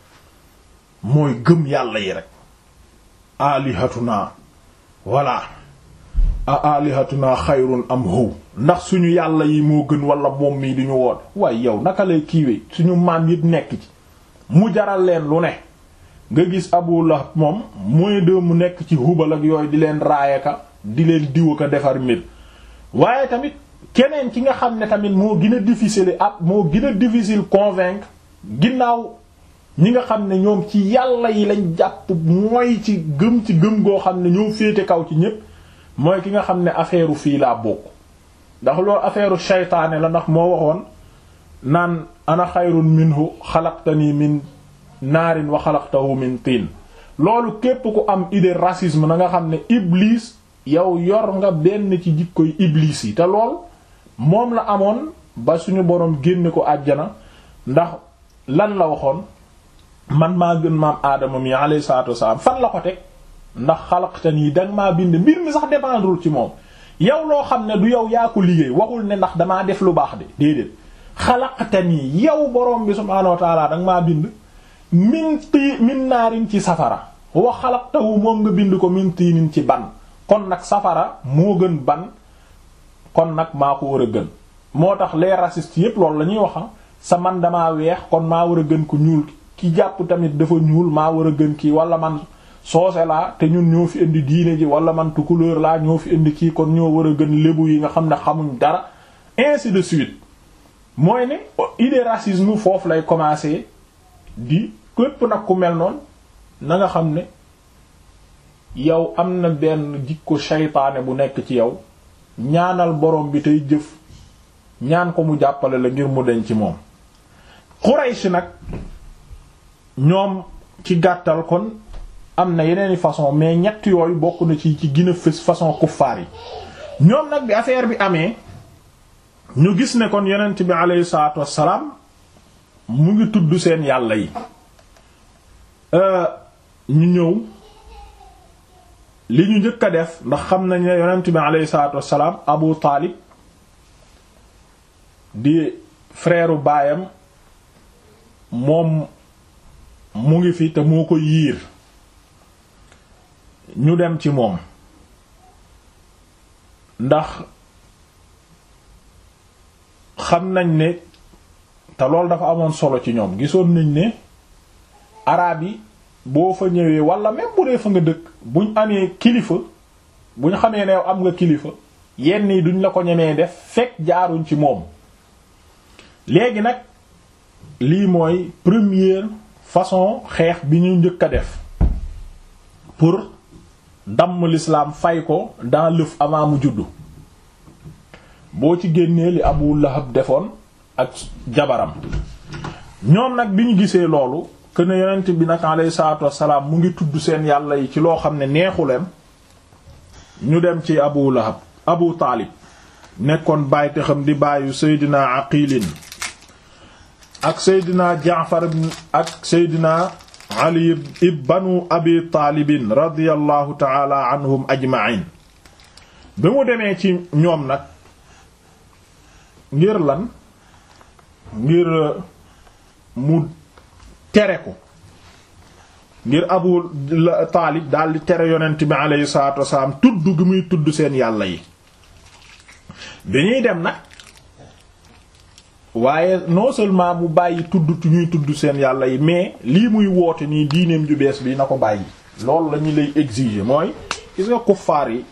mooy gëm yàlla yi rek alihatuna voilà a alihatuna xayrun am how ndax suñu yàlla yi moo gën wala moom mii di ñu woon waaye yow naka lay kiiwee suñu maam yëpp nekk ci mu jaral leen lu ne nga gis Abu Lahab moom mooy de mu nekk ci hubal ak yooyu di leen raayaka di leen diwa ko defar mbir waaye tamit keneen ki nga xam ne tamit moo gën a difficile ab moo gën a difficile convaincre ginnaaw ñi nga xam ne ñoom ci yàlla yi lañ jàpp mooy ci gëm ci gëm goo xam ne ñoo féete kaw ci ñépp mooy ki nga xam ne affaire fii laa bokk ndax loolu affaire shaytaane la ndax moo waxoon naan ana xayrun minhu xalaqtani min naarin wa xalaqtahu min tiin loolu képp ku am idée racisme na nga xam ne iblis yow yor nga benn ci jikkoy iblis yi te lool moom la amoon ba suñu boroom génne ko àjjana ndax lan la waxoon man maa gën maam aadama mi alayhi salaatu wasalaam fan la ko teg ndax xalaqtani danga maa bind mbir mi sax dépendrul ci moom yow loo xam ne du yow yaa ko liggéey waxul ne ndax damaa def lu baax de déedéet xalaqtani yow borom bi subhaanahu wa ta'ala danga maa bind min tii min naarin ci safara wa xalaqtahu moom nga bind ko min tiinin ci ban kon nag safara moo gën ban kon nag maa ko war a gën moo tax les racistes yépp loolu la ñuy wax sa man damaa weex kon maa war a gën ko ñuul ki jàpp tamit dafa ñuul maa war a gën kii wala man soose laa te ñun ñoo fi indi diine ji wala man tukulóor laa ñoo fi indi kii kon ñoo war a gën lébu yi nga xam ne xamuñ dara ainsi de suite mooy ne idée racisme foofu lay commencer di képp nag ku mel noonu na nga xam ne yow am na benn jikko shaytaane bu nekk ci yow ñaanal borom bi tey jëf ñaan ko mu jàppale la ngir mu deñ ci moom Quraysh nag ñoom ci gàttal kon am na yeneeni façon mais ñett yooyu bokk na ci ci gën a fës façon kuffaar yi ñoom nag bi affaire bi amee ñu gis ne kon yonent bi aleyhi salaatu wassalaam mu ngi tudd seen yàlla yi ñu ñëw li ñu njëkk a def ndax xam nañ ne yonent bi aleyhi salaatu wassalaam Abu Taalib di frère baayam moom mu ngi fi te moo ko yiir ñu dem ci moom ndax xam nañ ne te loolu dafa amoon solo ci ñoom gisoon nañ ne araab yi boo fa ñëwee wala même bu dee fa nga dëkk buñ amee kilifa buñ xamee ne am nga kilifa yenn yi duñ la ko ñemee def fekk jaaruñ ci moom léegi nag lii mooy première façon xeex bi ñu njëkk a def pour damm l'islam fay ko dans l'œuf avant mu juddu boo ci génnee li Abu Lahab defoon ak jabaram ñoom nag bi ñu gisee loolu que ne yonent bi nag alayhi salaatu wassalaam mu ngi tudd seen yàlla yi ci loo xam ne neexu leen ñu dem ci abu lahab abu taalib nekkoon bàyyi te xam di bàyyu seydina aqilin ak seydina jaafar ak seydina ali ibnu abi taalibin radiyallahu taala anhum ajma'in bi mu demee ci ñoom nag ngir lan ngir mu tere ko ngir abu taalib daldi tere yonent bi aleyhi salatu wasalaam tudd gi muy tudd seen yàlla yi bi ñuy dem nag waaye non seulement mu bàyyi tudd ñuy tudd seen yàlla yi mais lii muy woote nii diineem ju bees bi na ko bàyyi loolu la ñu lay exiger mooy gis nga kuffaar yi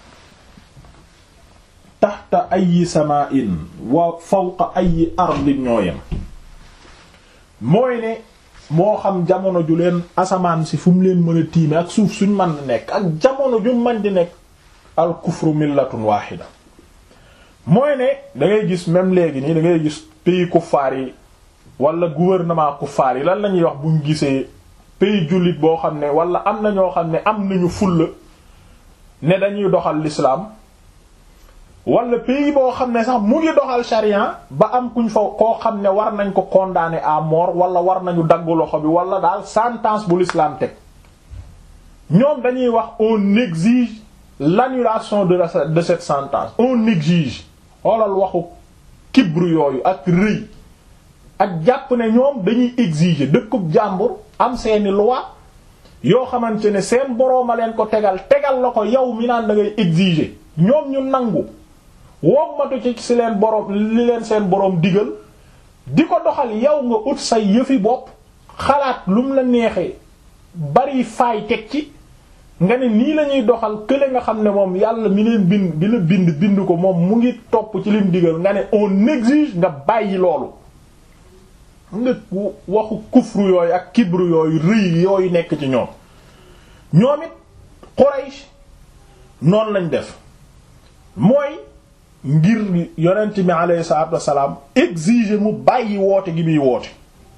taxta ayi sama'in wa fawqa ayi ardin ñooyem mooy ne moo xam jamono ju leen asamaan si fu mu leen mën a tiime ak suuf suñ mën a nekk ak jamono ju mën di nekk al kufru millatun wahida mooy ne da ngay gis même léegi nii da ngay gis pays kuffaar yi wala gouvernement kuffaar yi lan la ñuy wax buñ gisee pays jullit boo xam ne wala am na ñoo xam ne am nañu fulla ne dañuy doxal l'islam wala pays boo xam ne sax mu ngi doxal charia ba am kuñ fa koo xam ne war nañ ko condamner à mort wala war nañu dagg loxo bi wala daal sentence bu l'islam teg ñoom dañuy wax on exige l'annulation de la de cette sentence on exige xoolal waxu kibru yooyu ak rëy ak jàpp ne ñoom dañuy exiger dëkkub jàmbur am seeni loi yoo xamante ne seen borooma leen ko tegal tegal la ko yow mi naan da ngay exiger ñoom ñu nangu wommatu ci si leen boroom li leen seen boroom digal di ko doxal yow nga ut say yëfi bopp xalaat lu mu la neexee bari faay teg ci nga ne nii lañuy doxal kële nga xam ne moom yàlla mi leen bind bi la bind bind ko moom mu ngi topp ci lim digal nga ne on exige nga bàyyi loolu nga waxu kufru yooyu ak kibru yooyu rëy yooyu nekk ci ñoom ñoom it Quraysh noonu lañ def mooy ngir yonent bi alayhi salaatu wassalaam exiger mu bàyyi woote gi muy woote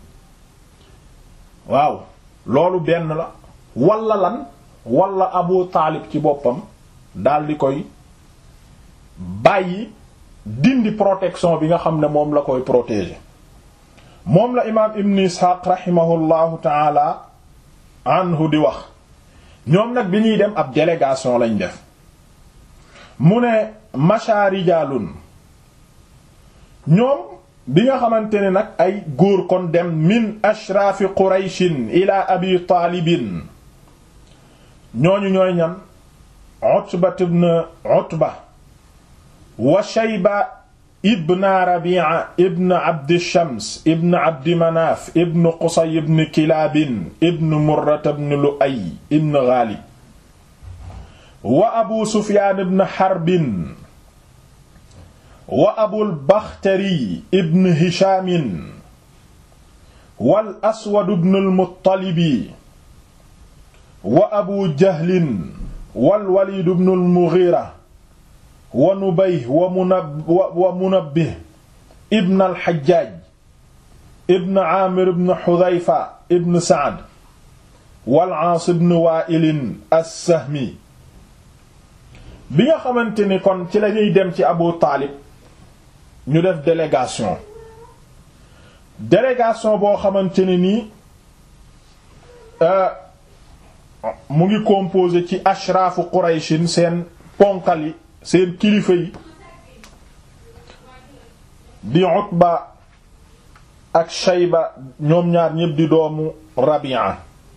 waaw loolu benn la walla lan walla Abu Taalib ci boppam daldi koy bàyyi dindi protection bi nga xam ne moom la koy protéger moom la imaam Ibn Ishaq rahimahullahu taala anhu di wax ñoom nag bi ñuy dem ab délégation lañ def mu ne masha rijalun ñoom bi nga xamante ne nag ay góor kon dem min ashraafi qurayshin ila abi taalibin ñooñu ñooy ñan utba ibn utba wa shayba ibn rabi'a ibn abd shams ibn abd manaf ibn qusay ibn kilaabin ibn murra ibn lu'ay ibn ghalib wa abu sufyaan ibn harbin wa abul bakhtari ibn hishaamin wal aswad ibn al muttalibi wa abu jahlin wal walid ibn al mughira wa nubayh wa munab wa munabbih ibn al hajjaj ibn aamir ibn hudhayfa ibn sa'd wal aas ibn wa'il as-sahmi bi nga xamante ni kon ci lañuy dem ci Abu Taalib ñu def délégation délégation boo xamante ne nii mu ngi composé ci ashraafu Qurayshin seen ponkal yi seen kilifa yi di Utba ak Shayba ñoom ñaar ñépp di doomu Rabi'a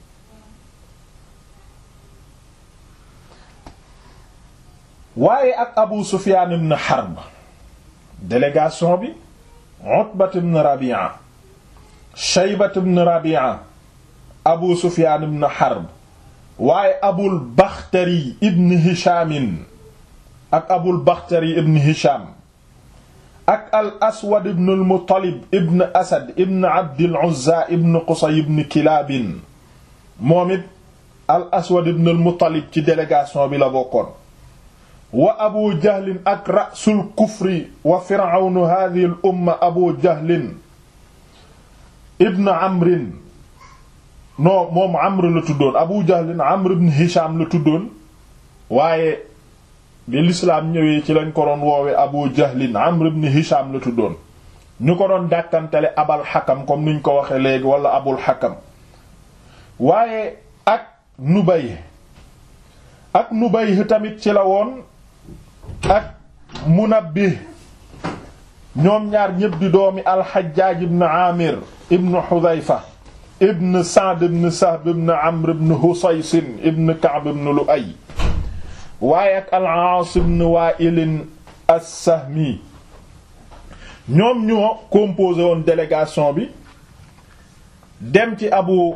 waaye ak Abu Sufyan ibn Harb délégation bi Utba ibn Rabi'a Shayba ibn Rabi'a Abu Sufyan ibn Harb waaye Abul Bakhtari ibn Hisham ak Abul Bakhtari ibn Hisham ak al Aswad ibn al Muttalib ibn Asad ibn Abd al Uzza ibn Qusay ibn Kilab moom it al Aswad ibn al Muttalib ci délégation bi la bokkoon wa abu jahlin ak rasul kufri wa firawnu hadihi l umma abu jahlin ibn amrin non moom amr la tuddoon abu jahlin amr ibn hisham la tuddoon waaye bi lislaam ñëwee ci lañ ko doon woowe abu jahlin amr ibn hisham la tuddoon ñu ko doon dàkkantele abal xakam comme niñ ko waxe léegi wala abul xakam waaye ak nubay ak nubay tamit ci la woon ak munabbih ñoom ñaar ñépp di doomi alxajjaaj ibn amir ibn xudayfa ibn sa'd ibn sahb ibn amr ibn husaysin ibn ka'b ibn lu'ay waaye ak al-aas ibn wa'il as-sahmi ñoom ñoo composé woon délégation bi dem ci abu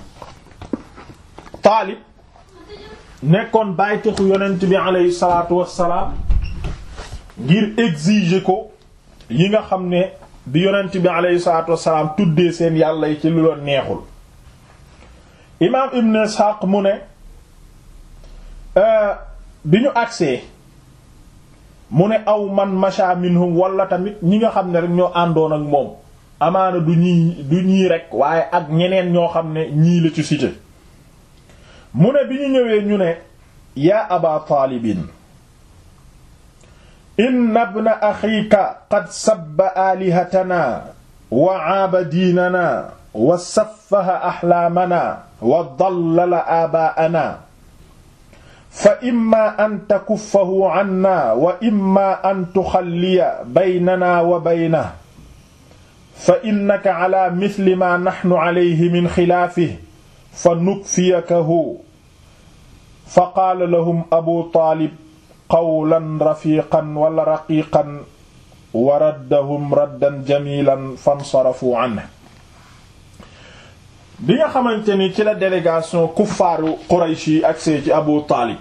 taalib nekkoon bàytixu yonent bi aleyhi salaatu wassalaam ngir exiger ko yi nga xam ne bi yonent bi aleyhi salaatu wassalaam tuddee seen yàlla yi ci lu loon neexul imaam ibn Ishaq mu ne bi ñu agsee mu ne aw man masha minhum wala tamit ñi nga xam ne rek ñoo àndoon ak moom amaana du ñii du ñii rek waaye ak ñeneen ñoo xam ne ñii la ci cité mu ne bi ñu ñëwee ñu ne yaa aba taalibin inna ibna axiika qad sabba aalihatana wa aaba diinana wa saffaha axlaamana wa dallala aabaa'ana fa imma an takuffahu canna wa imma an tuxalliya baynana wa baynahu fa innaka calaa misli maa naxnu calayhi min xilaafihi fa nukfiyakahu fa qaala lahum abu taalib qawlan rafiqan wala raqiqan wa raddahum raddan jamilan fansarafu anhu bi nga xamante ni ci la délégation kuffaaru Quraysh yi agsee ci abu taalib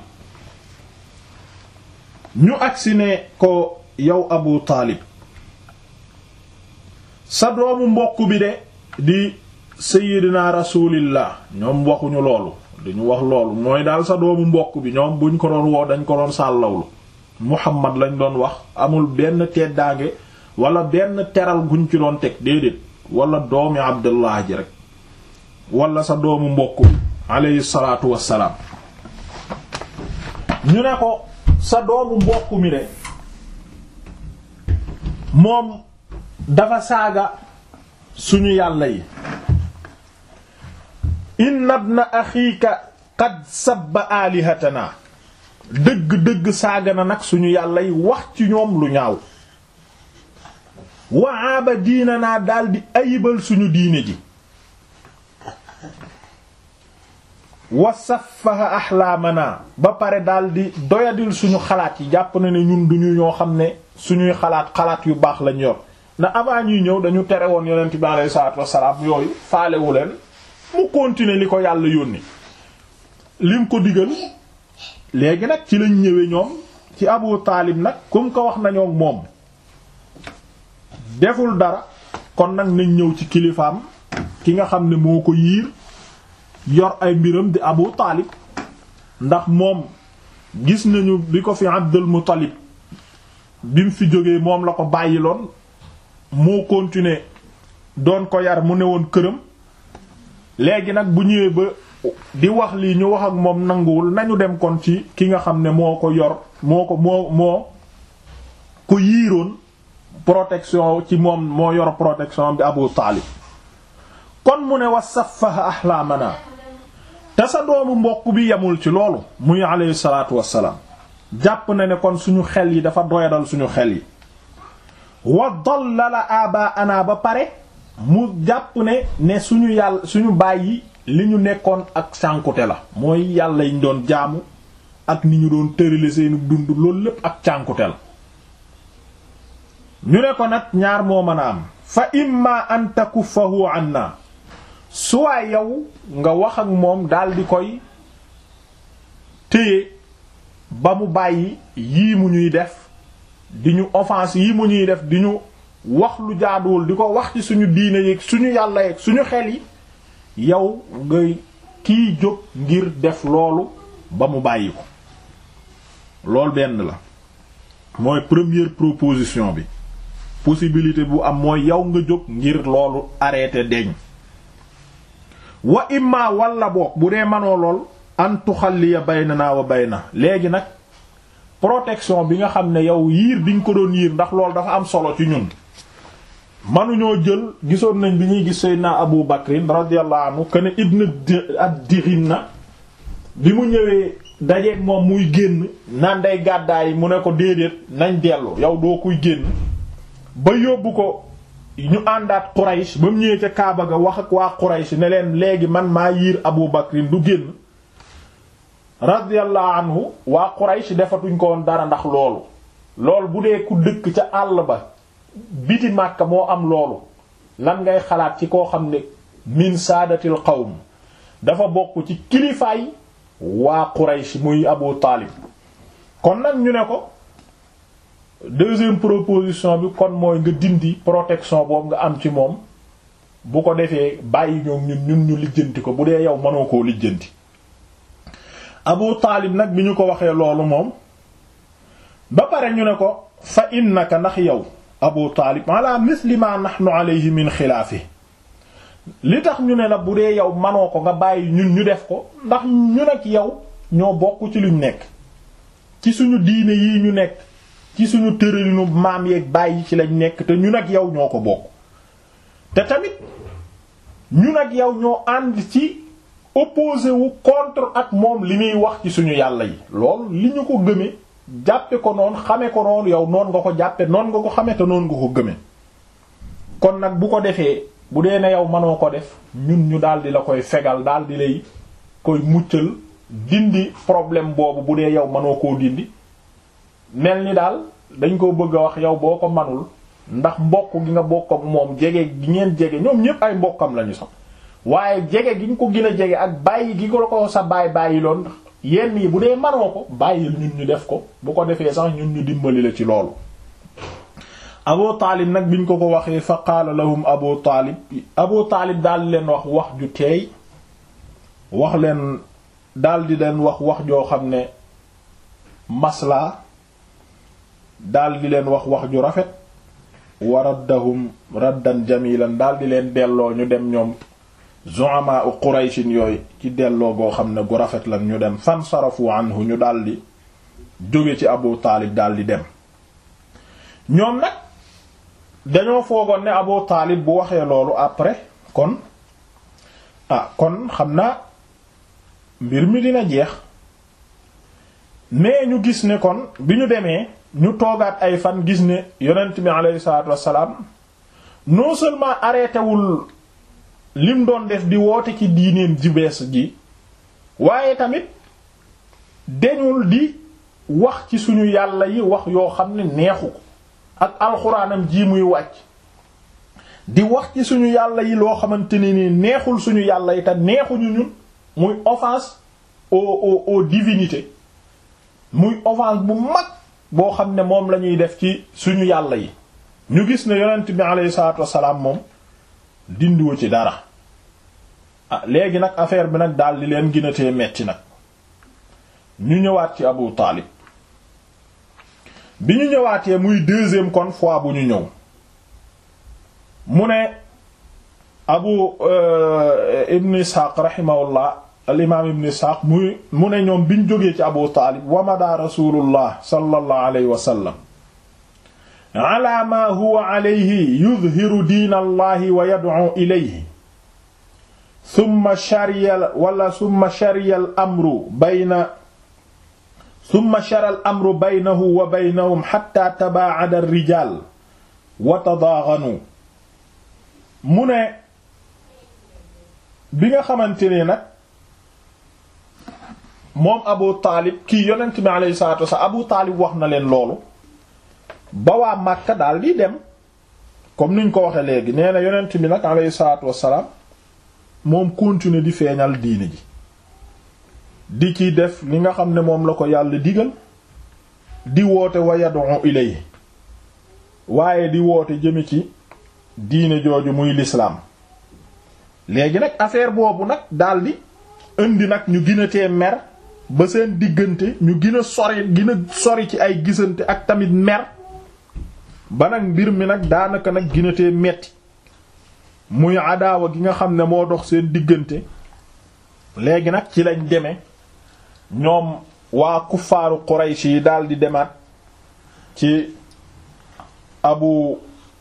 ñu agsi ne ko yow abu taalib sa doomu mbokk bi de di sayyidina rasulillah ñoom waxuñu loolu dañu wax loolu mooy daal sa doomu mbokk bi ñoom buñ ko doon woo dañ ko doon sàllawlu muhammad lañ doon wax amul benn teddaange wala benn teral guñ ci doon teg déedéet wala doomi abdullah ji rek wala sa doomu mbokk bi alayhi salaatu wassalaam ñu ne ko sa doomu mbokk mi de moom dafa saaga suñu yàlla yi inna ibna axiika qad sabba aalihatana dëgg-dëgg saaga na nag suñu yàlla yi wax ci ñoom lu ñaaw wa aaba diinanaa daldi ayibal suñu diine ji wa saffaha axlaamana ba pare daldi doyadil suñu xalaat yi jàpp na ne ñun duñu ñoo xam ne suñuy xalaat xalaat yu baax lañ yor na avant ñuy ñëw dañu tere woon yonent bi alayhi salaatu wassalaam yooyu faalewu leen mu continuer li ko yàlla yónni lim ko digal léegi nag ci lañ ñëwee ñoom ci Abu Taalib nag comme ko wax nañoo ak moom deful dara kon nag nañ ñëw ci kilifaam ki nga xam ne moo ko yiir yor ay mbiram di Abu Taalib ndax moom gis nañu bi ko fi Abdul Muttalib bi mu fi jógee moom la ko bàyyiloon moo continuer doon ko yar mu ne woon këram léegi nag bu ñëwee ba di wax lii ñu wax ak moom nanguwul nañu dem kon ci ki nga xam ne moo ko yor moo ko moo moo ko yiiroon protection ci moom moo yor protection bi Abu Taalib kon mu ne wa saffaha ahlaamana te sa doomu mbokk bi yemul ci loolu muy alayhi salaatu wassalaam jàpp na ne kon suñu xel yi dafa doyadal suñu xel yi wa dallala abaana ba pare mu jàpp ne ne suñu yàlla suñu bàyyi li ñu nekkoon ak cànkute la mooy yàlla yiñ doon jaamu ak ni ñu doon tërale seenu dund loolu lépp ak cànkute la ñu ne ko nag ñaar moo mën a am fa imma an takuffahu anna suwaa yow nga wax ak moom daldi koy téye ba mu bàyyi yii mu ñuy def di ñu offense yii mu ñuy def di ñu wax lu jaaduwul di ko wax ci suñu diine yi suñu yàlla yeeg suñu xel yi yow ngay kiy jóg ngir def loolu ba mu bàyyi ko loolu benn la mooy première proposition bi possibilité bu am mooy yow nga jóg ngir loolu arrêté deñ wa imma walla boog bu dee manoo lool an tuxalliya baynana wa bayna léegi nag protection bi nga xam ne yow yiir bi nga ko doon yiir ndax loolu dafa am solo ci ñun manuñoo jël gisoon nañ bi ñuy gis Seydina Abu Bakrin radiyallahu anhu que ne ibn ad-Dighina bi mu ñëwee dajeeg moom muy génn naan day gàddaay mu ne ko déedéet nañ dellu yow doo kuy génn ba yóbbu ko ñu àndaat Quraysh ba mu ñëwee ca Kaaba ga wax ak waa Quraysh ne leen léegi man maa yiir Abu Bakrin du génn radiyallahu anhu waa Quraysh defatuñ ko woon dara ndax loolu loolu bu dee ku dëkk ca àll ba biti Makka moo am loolu lan ngay xalaat ci koo xam ne min saadatil qawm dafa bokk ci kilifaay waa Quraysh muy Abu Taalib kon nag ñu ne ko deuxième proposition bi kon mooy nga dindi protection boobu nga am ci moom bu ko defee bàyyi ñoom ñun ñun ñu lijjanti ko bu dee yow mënoo koo lijjanti Abu Taalib nag bi ñu ko waxee loolu moom ba pare ñu ne ko fa innaka ndax yow Abu Taalib ala misli ma nahnu alayhi min xilaafi li tax ñu ne la bu dee yow manoo ko nga bàyyi ñun ñu def ko ndax ñun ak yow ñoo bokk ci luñ nekk ci suñu diine yi ñu nekk ci suñu tëralinu maam yeeg bàyyi ci lañ nekk te ñun ak yow ñoo ko bokk te tamit ñun ak yow ñoo ànd ci opposé wu contre ak moom li muy wax ci suñu yàlla yi loolu li ñu ko gëme jàppe ko noonu xame ko noonu yow noon nga ko jàppe noon nga ko xame te noonu nga ko gëme kon nag bu ko defee bu dee ne yow mënoo ko def ñun ñu daal di la koy fegal daal di lay koy muccal dindi problème boobu bu dee yow mënoo koo dindi mel ni daal dañ ko bëgg a wax yow boo ko manul ndax mbokk gi nga bokk ak moom jege gi ngeen jege ñoom ñépp ay mbokkam lañu sax waaye jege gi nga ko gën a jege ak bàyyi gi ko ko sa baay bàyyi loon yenn yi bu dee manoo ko bàyyil ñun ñu def ko bu ko defee sax ñun ñu dimbali la ci loolu abu taalib nag biñ ko ko waxee fa qaala lahum abu taalib abu taalib daal di leen wax wax ju teey wax leen daal di leen wax wax joo xam ne maslaa daal di leen wax wax ju rafet wa raddahum raddan jamilan daal di leen delloo ñu dem ñoom zu'ama u qurayshin yooyu ci delloo goo xam ne gu rafet lan ñu dem fan sarafu anhu ñu daal di jóge ci abu taalib daal di dem ñoom nag dañoo foogoon ne Abu Taalib bu waxee loolu après kon ah kon xam naa mbir mi dina jeex mais ñu gis ne kon bi ñu demee ñu toogaat ay fan gis ne yonent bi aleyhi salaatu wassalaam non seulement arrêté wul lim doon def di woote ci diineen ji bees ji waaye tamit deñul di wax ci suñu yàlla yi wax yoo xam ne neexu ko ak alxuraanam ji muy wàcc di wax ci suñu yàlla yi loo xamante ne ni neexul suñu yàlla yi te neexuñu ñun muy offense aux aux aux divinités muy offense bu mag boo xam ne moom la ñuy def ci suñu yàlla yi ñu gis ne yonent bi alayhi salaatu wassalaam moom dindiwu ci dara ah léegi nag affaire bi nag daal di leen ginatee metti nag ñu ñëwaat ci Abu Taalib bi ñu ñëwaatee muy deuxième kon fois bu ñu ñëw mu ne abu ibn isxaaq rahimahullah al imaam ibn isxaaq muy mu ne ñoom biñ jógee ci abu taalib wa mada rasulullah sallallahu alayhi wa sallam ala ma huwa alayhi yudhiru diin allahi wa yad'u ilayhi thumma shariya wala thumma shariya al amru bayna summa shara al amru baynahu wa baynahum xatta tabaacada alrijal wa tadaaxanu mu ne bi nga xamante ne nag moom abu taalib kii yonent bi alayhi salatu wasallam abu taalib wax na leen loolu ba waa Makka daal di dem comme niñ ko waxe léegi nee na yonent bi nag alayhi salatu wasalam moom continuer di feeñal diine ji di ci def li nga xam ne moom la ko yàlla digal di woote wa yad'u ilay waaye di woote jëme ci diine jooju muy lislaam léegi nag affaire boobu nag daldi indi nag ñu gën a tee mer ba seen diggante ñu gën a sori gën a sori ci ay gisante ak tamit mer ba nag mbir mi nag daanaka nag gën a tee metti muy adaawa gi nga xam ne moo dox seen diggante léegi nag ci lañ deme ñoom waa kuffaaru Quraysh yi daal di demaat ci abu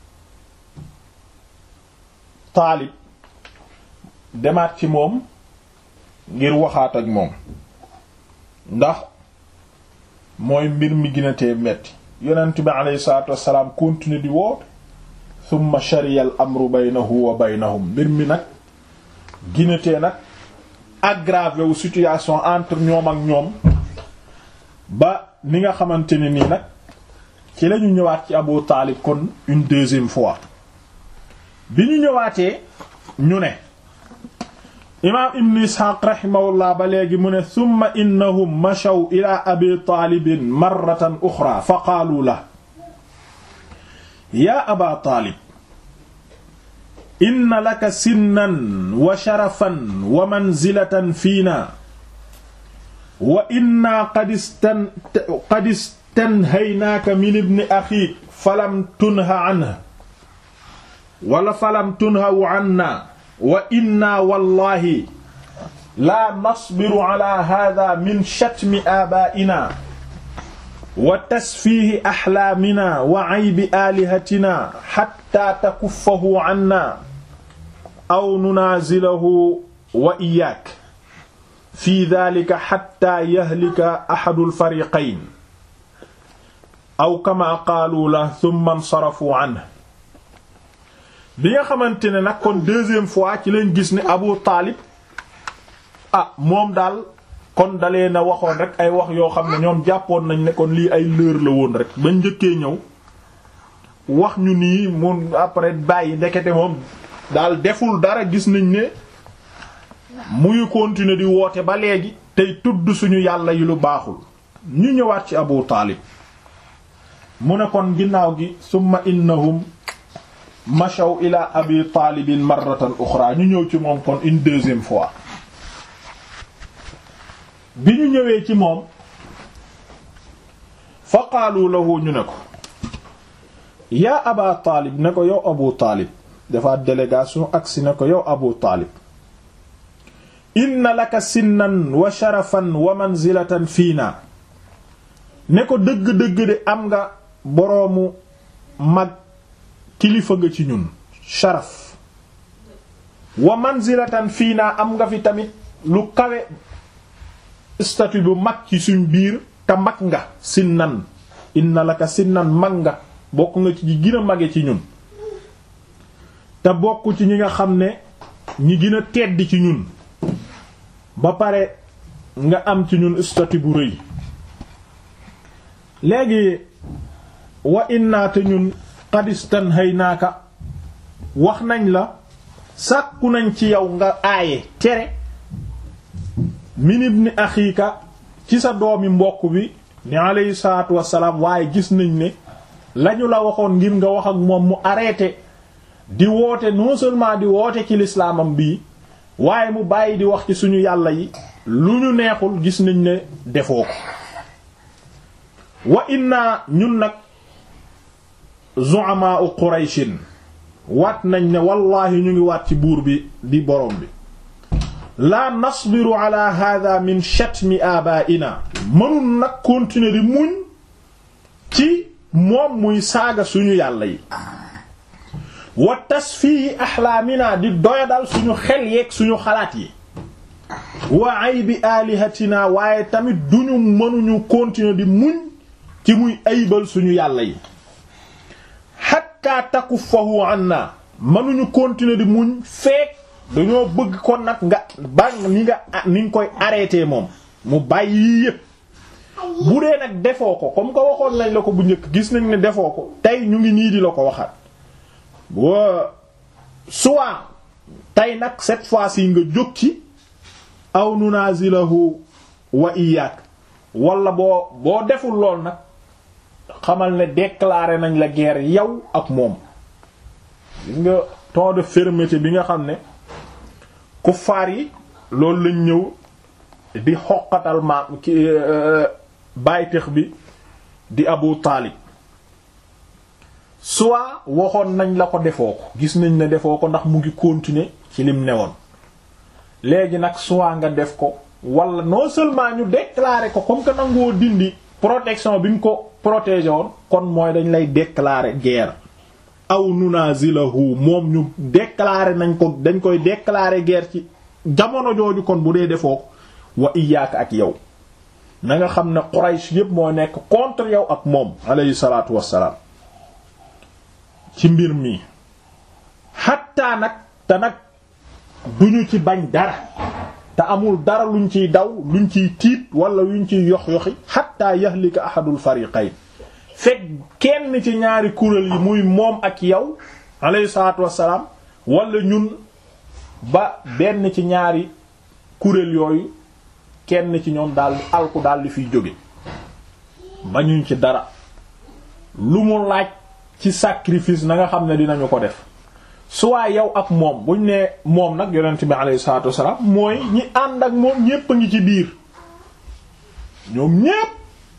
taalib demaat ci moom ngir waxaat ak moom ndax mooy mbir mi gën a tee metti yonent bi aleyhi salaatu wassalaam continue di woote thumma shariya al amru baynahu wa baynahum mbir mi nag gën a tee nag aggravé wu situation entre ñoom ak ñoom ba ni nga xamante ne nii nag ci lañu ñëwaat ci Abu Taalib kon une deuxième fois bi ñu ñëwaatee ñu ne imaam ibn isxaaq raximahullah ba léegi mu ne summa innahum machaw ila abi taalibin marratan uxra fa qaalu la yaa aba taalib inna laka sinnan wa sharafan wa manzilatan fiina wa inna qad istan qad istanhaynaaka min ibni axiik falam tunha anhu wala falam tunhaw anna wa inna wallahi laa nasbiru ala hada min shatmi aabaa'ina wa tasfiihi axlaamina wa aybi aalihatina xatta takuffahu anna aw nunaazilahu wa iyaak fi daalika xatta yahlika axadul fariqayn aw kamaa qaalu lahu summa nsarafuu anhu bi nga xamante ne nag kon deuxième fois ci lañ gis ne Abu Taalib ah moom daal kon dalee na waxoon rek ay wax yoo xam ne ñoom jàppoon nañ ne kon lii ay lër la woon rek ba njëkkee ñëw wax ñu nii mun après bàyyi ndekete moom daal deful dara gis nañ ne muy continuer di woote ba léegi tey tudd suñu yàlla yi lu baaxul ñu ñëwaat ci Abu Taalib mu ne kon ginnaaw gi summa innahum machaw ila abi taalibin marratan uxra ñu ñëw ci moom kon une deuxième fois bi ñu ñëwee ci moom fa qaalu lahu ñu ne ko yaa aba taalib ne ko yow abu taalib dafa délégation agsi ne ko yow abu taalib inna laka sinnan wa sharafan wa manzilatan fiina ne ko dëgg-dëgg de am nga boroomu mag kilifa nga ci ñun sharaf wa manzilatan fii naa am nga fi tamit lu kawe statut bu mag ci suñ biir te mag nga sinnan inna laka sinnan mag nga bokk nga ci ñi gën a mage ci ñun te bokk ci ñi nga xam ne ñi gën a tedd ci ñun ba pare nga am ci ñun statut bu rëy léegi wa inna te ñun qadistan hay naaka wax nañ la sàkku nañ ci yow nga aaye tere min ibni axiika ci sa doomi mbokk bi ni alayhi salaatu wassalaam waaye gis nañ ne lañu la waxoon ngir nga wax ak moom mu arrêté di woote non seulement di woote ci lislaamam bii waaye mu bàyyi di wax ci suñu yàlla yi lu ñu neexul gis nañ ne defoo ko wa inna ñun nag zu'ama u qurayshin waat nañ ne wallaahi ñu ngi waat ci buur bi di borom bi laa nasbiru ala hada min shatmi abaa'ina mënul nag continuer di muñ ci moom muy saaga suñu yàlla yi wa tasfihi ahlaamina di doyadal suñu xel yeeg suñu xalaat yi wa aybi alihatina waaye tamit duñu mënuñu continuer di muñ ci muy aybal suñu yàlla yi hatta takuffahu anna mënuñu continuer di muñ feek dañoo bëgg kon nag nga ba ni nga ni nga koy arrêté moom mu bàyyi yii yépp bu dee nag defoo ko comme que waxoon nañ la ko bu njëkk gis nañ ne defoo ko tey ñu ngi nii di la ko waxaat wa soit tey nag cette fois-ci nga jóg ci aw nunazilahu wa iyyaak wala boo boo deful lool nag xamal ne déclaré nañ la guerre yow ak moom gis nga ton de fermeté bi nga xam ne kuffaar yi loolu lañ ñëw di xoqatal maam ki bàytex bi di Abu Taalib soit waxoon nañ la ko defoo ko gis nañ ne defoo ko ndax mu ngi continuer ci lim newoon léegi nag soit nga def ko wala non seulement ñu déclarer ko comme que nangoo dindi protection bi nga ko protéger woon kon mooy dañ lay déclarer guerre aw nunazilahu moom ñu déclarer nañ ko dañ koy déclarer guerre ci jamono jooju kon bu dee defoo ko wa iyaaka ak yow na nga xam ne Quraysh yépp moo nekk contre yow ak moom alayhi salaatu wassalaam ci mbir mi xattaa nag te nag duñu ci bañ dara te amul dara luñ ciy daw luñ ciy tiit wala luñ ciy yox-yoxi xattaa yahlika ahadul fariqayn fekk kenn ci ñaari kuréel yi muy moom ak yow alayhi salaatu wassalaam wala ñun ba benn ci ñaari kuréel yooyu kenn ci ñoom daal di alku daal di fiy jóge bañuñ ci dara lu mu laaj ci sacrifice na nga xam ne dinañu ko def soit yow ak moom buñ ne moom nag yonent bi alayhi salaatu wassalaam mooy ñi ànd ak moom ñépp a ngi ci biir ñoom ñépp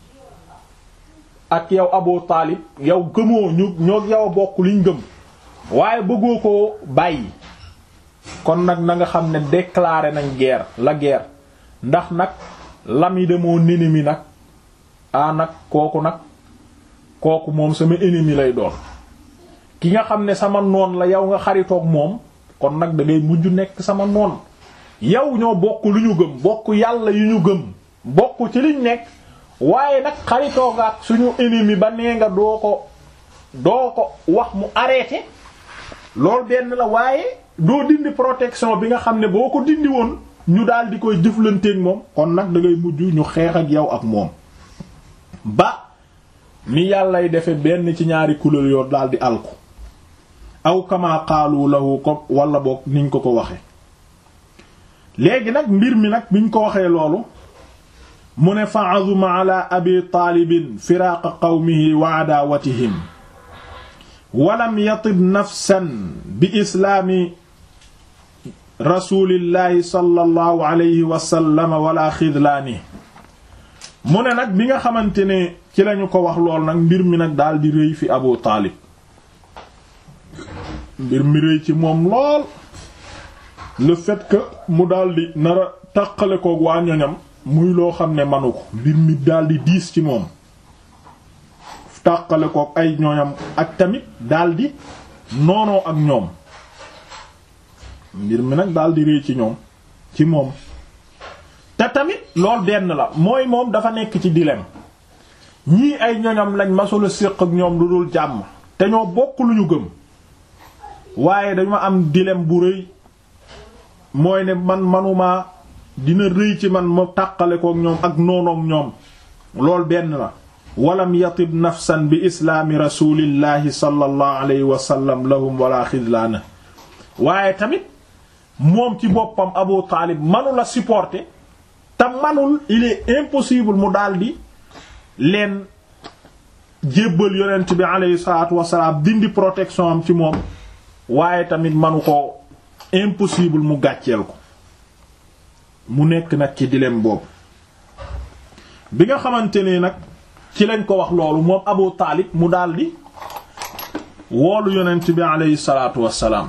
ak yow Abu Taalib yow gëmoo ñu ñoo yow a bokk liñ gëm waaye bëggoo ko bàyyi kon nag na nga xam ne déclaré nañ guerre la guerre ndax nag l'ami de mon ennemi nag ah nag kooku nag kooku moom sama ennemi lay doon ki nga xam ne sama noon la yow nga xaritoog moom kon nag da ngay mujj nekk sama noon yow ñoo bokk lu ñu gëm bokk yàlla yu ñu gëm bokk ci liñ nekk waaye nag xaritoo nga ak suñu ennemi ba nee nga doo ko doo ko wax mu arrêté loolu benn la waaye doo dindi protection bi nga xam ne boo ko dindi woon ñu daal di koy jëflanteeg moom kon nag da ngay mujj ñu xeex ak yow ak moom ba mi yàllay defe benn ci ñaari couleur yoo daal di alku aw kama qaalu lahu ko wala boog niñ ko ko waxe léegi nag mbir mi nag biñ ko waxee loolu mu ne fa azuma ala abi taalibin firaaqa qawmihi wa adaawatihim walam yatib nafsan bi islaami rasulillahi sallallahu alayhi wa sallam wala xidlaani mu ne nag bi nga xamante ne ci lañu ko wax lool nag mbir mi nag daal di rëy fi abu taalib mbir mi rëy ci moom lool le fait que mu daldi nara tàqale koog waa ñoñam muy loo xam ne manu ko mbir mi daldi diis ci moom tàqale koog ay ñoñam ak tamit daldi noonoo ak ñoom mbir mi nag daldi rëy ci ñoom ci moom te tamit lool benn la mooy moom dafa nekk ci dilemme ñii ay ñoñam lañ masula séq ak ñoom lu dul jàmm te ñoo bokk lu ñu gëm waaye dañu am dilemme bu rëy mooy ne man manuma dina rëy ci man ma tàqale kook ñoom ak noonook ñoom lool benn la walam yatib nafsan bi islaami rasulillahi sallallahu alayhi wa sallam lahum wala xidlaana waaye tamit moom ci boppam Abu Taalib manula supporter te manul il est impossible mu daldi leen jébbal yonent bi alayhi salaatu wasalaam dindi protection am ci moom waaye tamit manu ko impossible mu gàcceel ko mu nekk nag ci dilemme boobu bi nga xamante ne nag ci lañ ko wax loolu moom Abu Taalib mu daldi woolu yonent bi alayhi salaatu wassalaam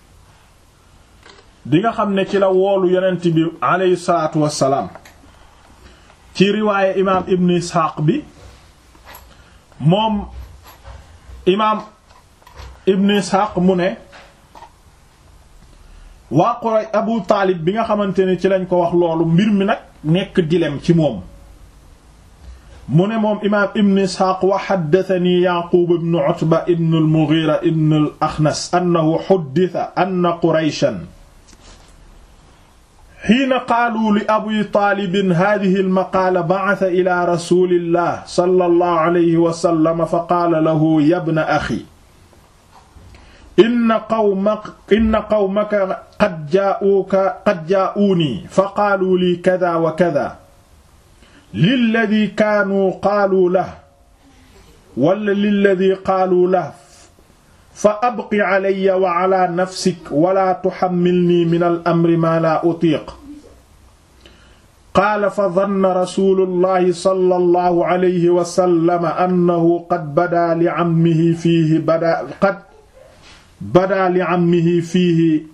bi nga xam ne ci la woolu yonent bi alayhi salaatu wassalaam ci riwaaye imaam Ibn Isxaaq bi moom imaam Ibn Isxaaq mu ne waa Quraysh Abu Taalib bi nga xamante ne ci lañ ko wax loolu mbir mi nag nekk dilem ci moom mu ne moom imaam Ibn Isxaaq wa haddathanii Yaquub ibn Utba ibn al-Mughira ibn al-Akhnas annahu hudditha anna Qurayshan hiina qaaluu li Abi Taalib haadhihi al-maqaala ba'atha ilaa rasuulillah sallallahu alayhi wa sallam fa qaala lahu ya ibna axi inna qawmaka inna qawmaka qad jaa'uuka qad jaa'uunii fa qaaluu lii kadaa wa kadaa lilladii kaanuu qaaluu lahu wala lilladii qaaluu lahu fa abqi calayya wa calaa nafsik wala tuxammilnii min al-amri maa laa utiiq qaala fa danna rasulullahi sallallahu alayhi wa sallam annahu qad badaa li ammihi fiihi badaa qad badaa li ammihi fiihi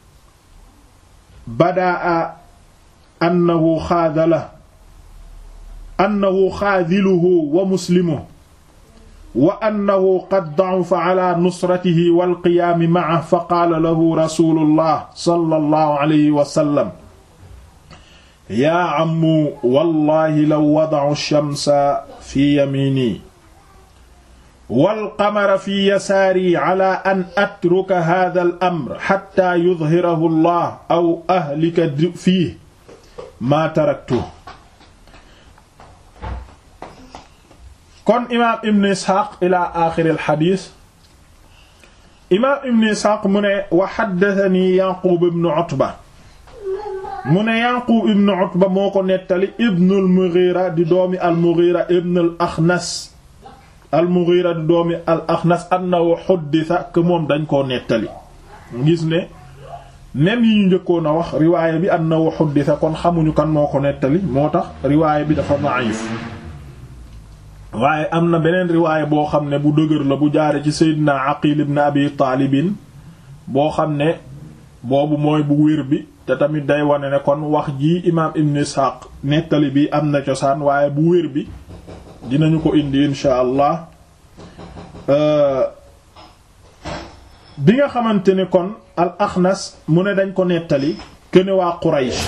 badaa annahu xaadalahu annahu xaadiluhu wa muslimuhu wa annahu qad da'afa ala nusratihi wal qiyaami ma'ahu fa qaala lahu rasulullah sallallahu alayhi wa sallam yaa ammu wallahi law wada'u shamsa fi yamiini wal qamara fi yasaari ala an atruka haadhal amr hatta yudhhirahu allah aw ahlika fiihi maa taraktuhu kon imaam ibn isxaaq ila axiri alxadis imaam ibn isxaaq mu ne wa xaddatani yaqub ibn utba mu ne yaqub ibn utba moo ko nettali ibn al-mughira di doomi al-mughira ibn al-axnas al-mughira di doomi al-axnas annahu xuddisa que moom dañ koo nettali gis ne même yi ñu njëkkoon a wax riwaaya bi annahu xuddisa kon xamuñu kan moo ko nettali moo tax riwaaya bi dafa da'if waaye am na beneen riwaaya boo xam ne bu dëgër la bu jaare ci seydina aqil ibn abi taalibin boo xam ne boobu mooy bu wér bi te tamit day wane ne kon wax ji imaam ibn isxaaq nettali bi am na cosaan waaye bu wér bi dinañu ko indi insha allah bi nga xamante ne kon al axnas mu ne dañ ko nettali këne waa quraysh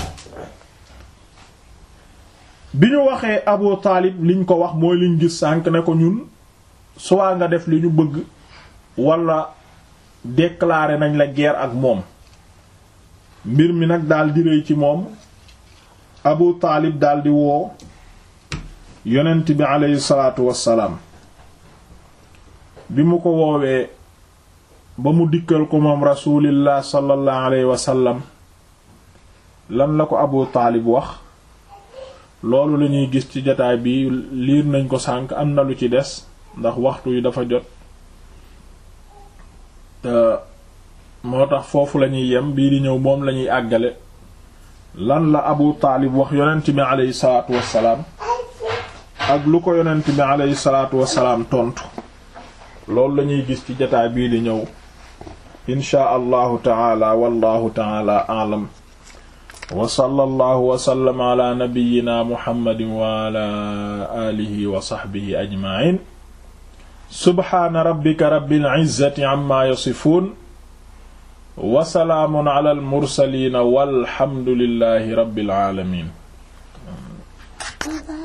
bi ñu waxee Abu Taalib liñ ko wax mooy liñ gis sànq ne ko ñun soit nga def li ñu bëgg wala déclarer nañ la guerre ak moom mbir mi nag daal di rëy ci moom Abu Taalib daal di woo yonent bi aleyhi salaatu wassalaam bi mu ko woowee ba mu dikkal ko moom rasulillah sallallahu alayhi wa sallam lan la ko Abu Taalib wax loolu la ñuy gis ci jotaay bi liir nañ ko sànk am na lu ci des ndax waxtu yi dafa jot te moo tax foofu la ñuy yem bii di ñëw moom la ñuy àggale lan la Abu Taalib wax yonent bi aleyhi salaatu wassalaam ak lu ko yonent bi aleyhi salaatu wassalaam tontu loolu la ñuy gis ci jotaay bii di ñëw inshaa allahu taala wallahu taala a'lam wa sallallahu wa sallam ala nabiyyina muhammadin wa ala alihi wa sahbihi ajma'in subhaana rabbika rabbil izzati amma yasifun wa salaamun ala al mursalin walhamdulillahi rabbil alamin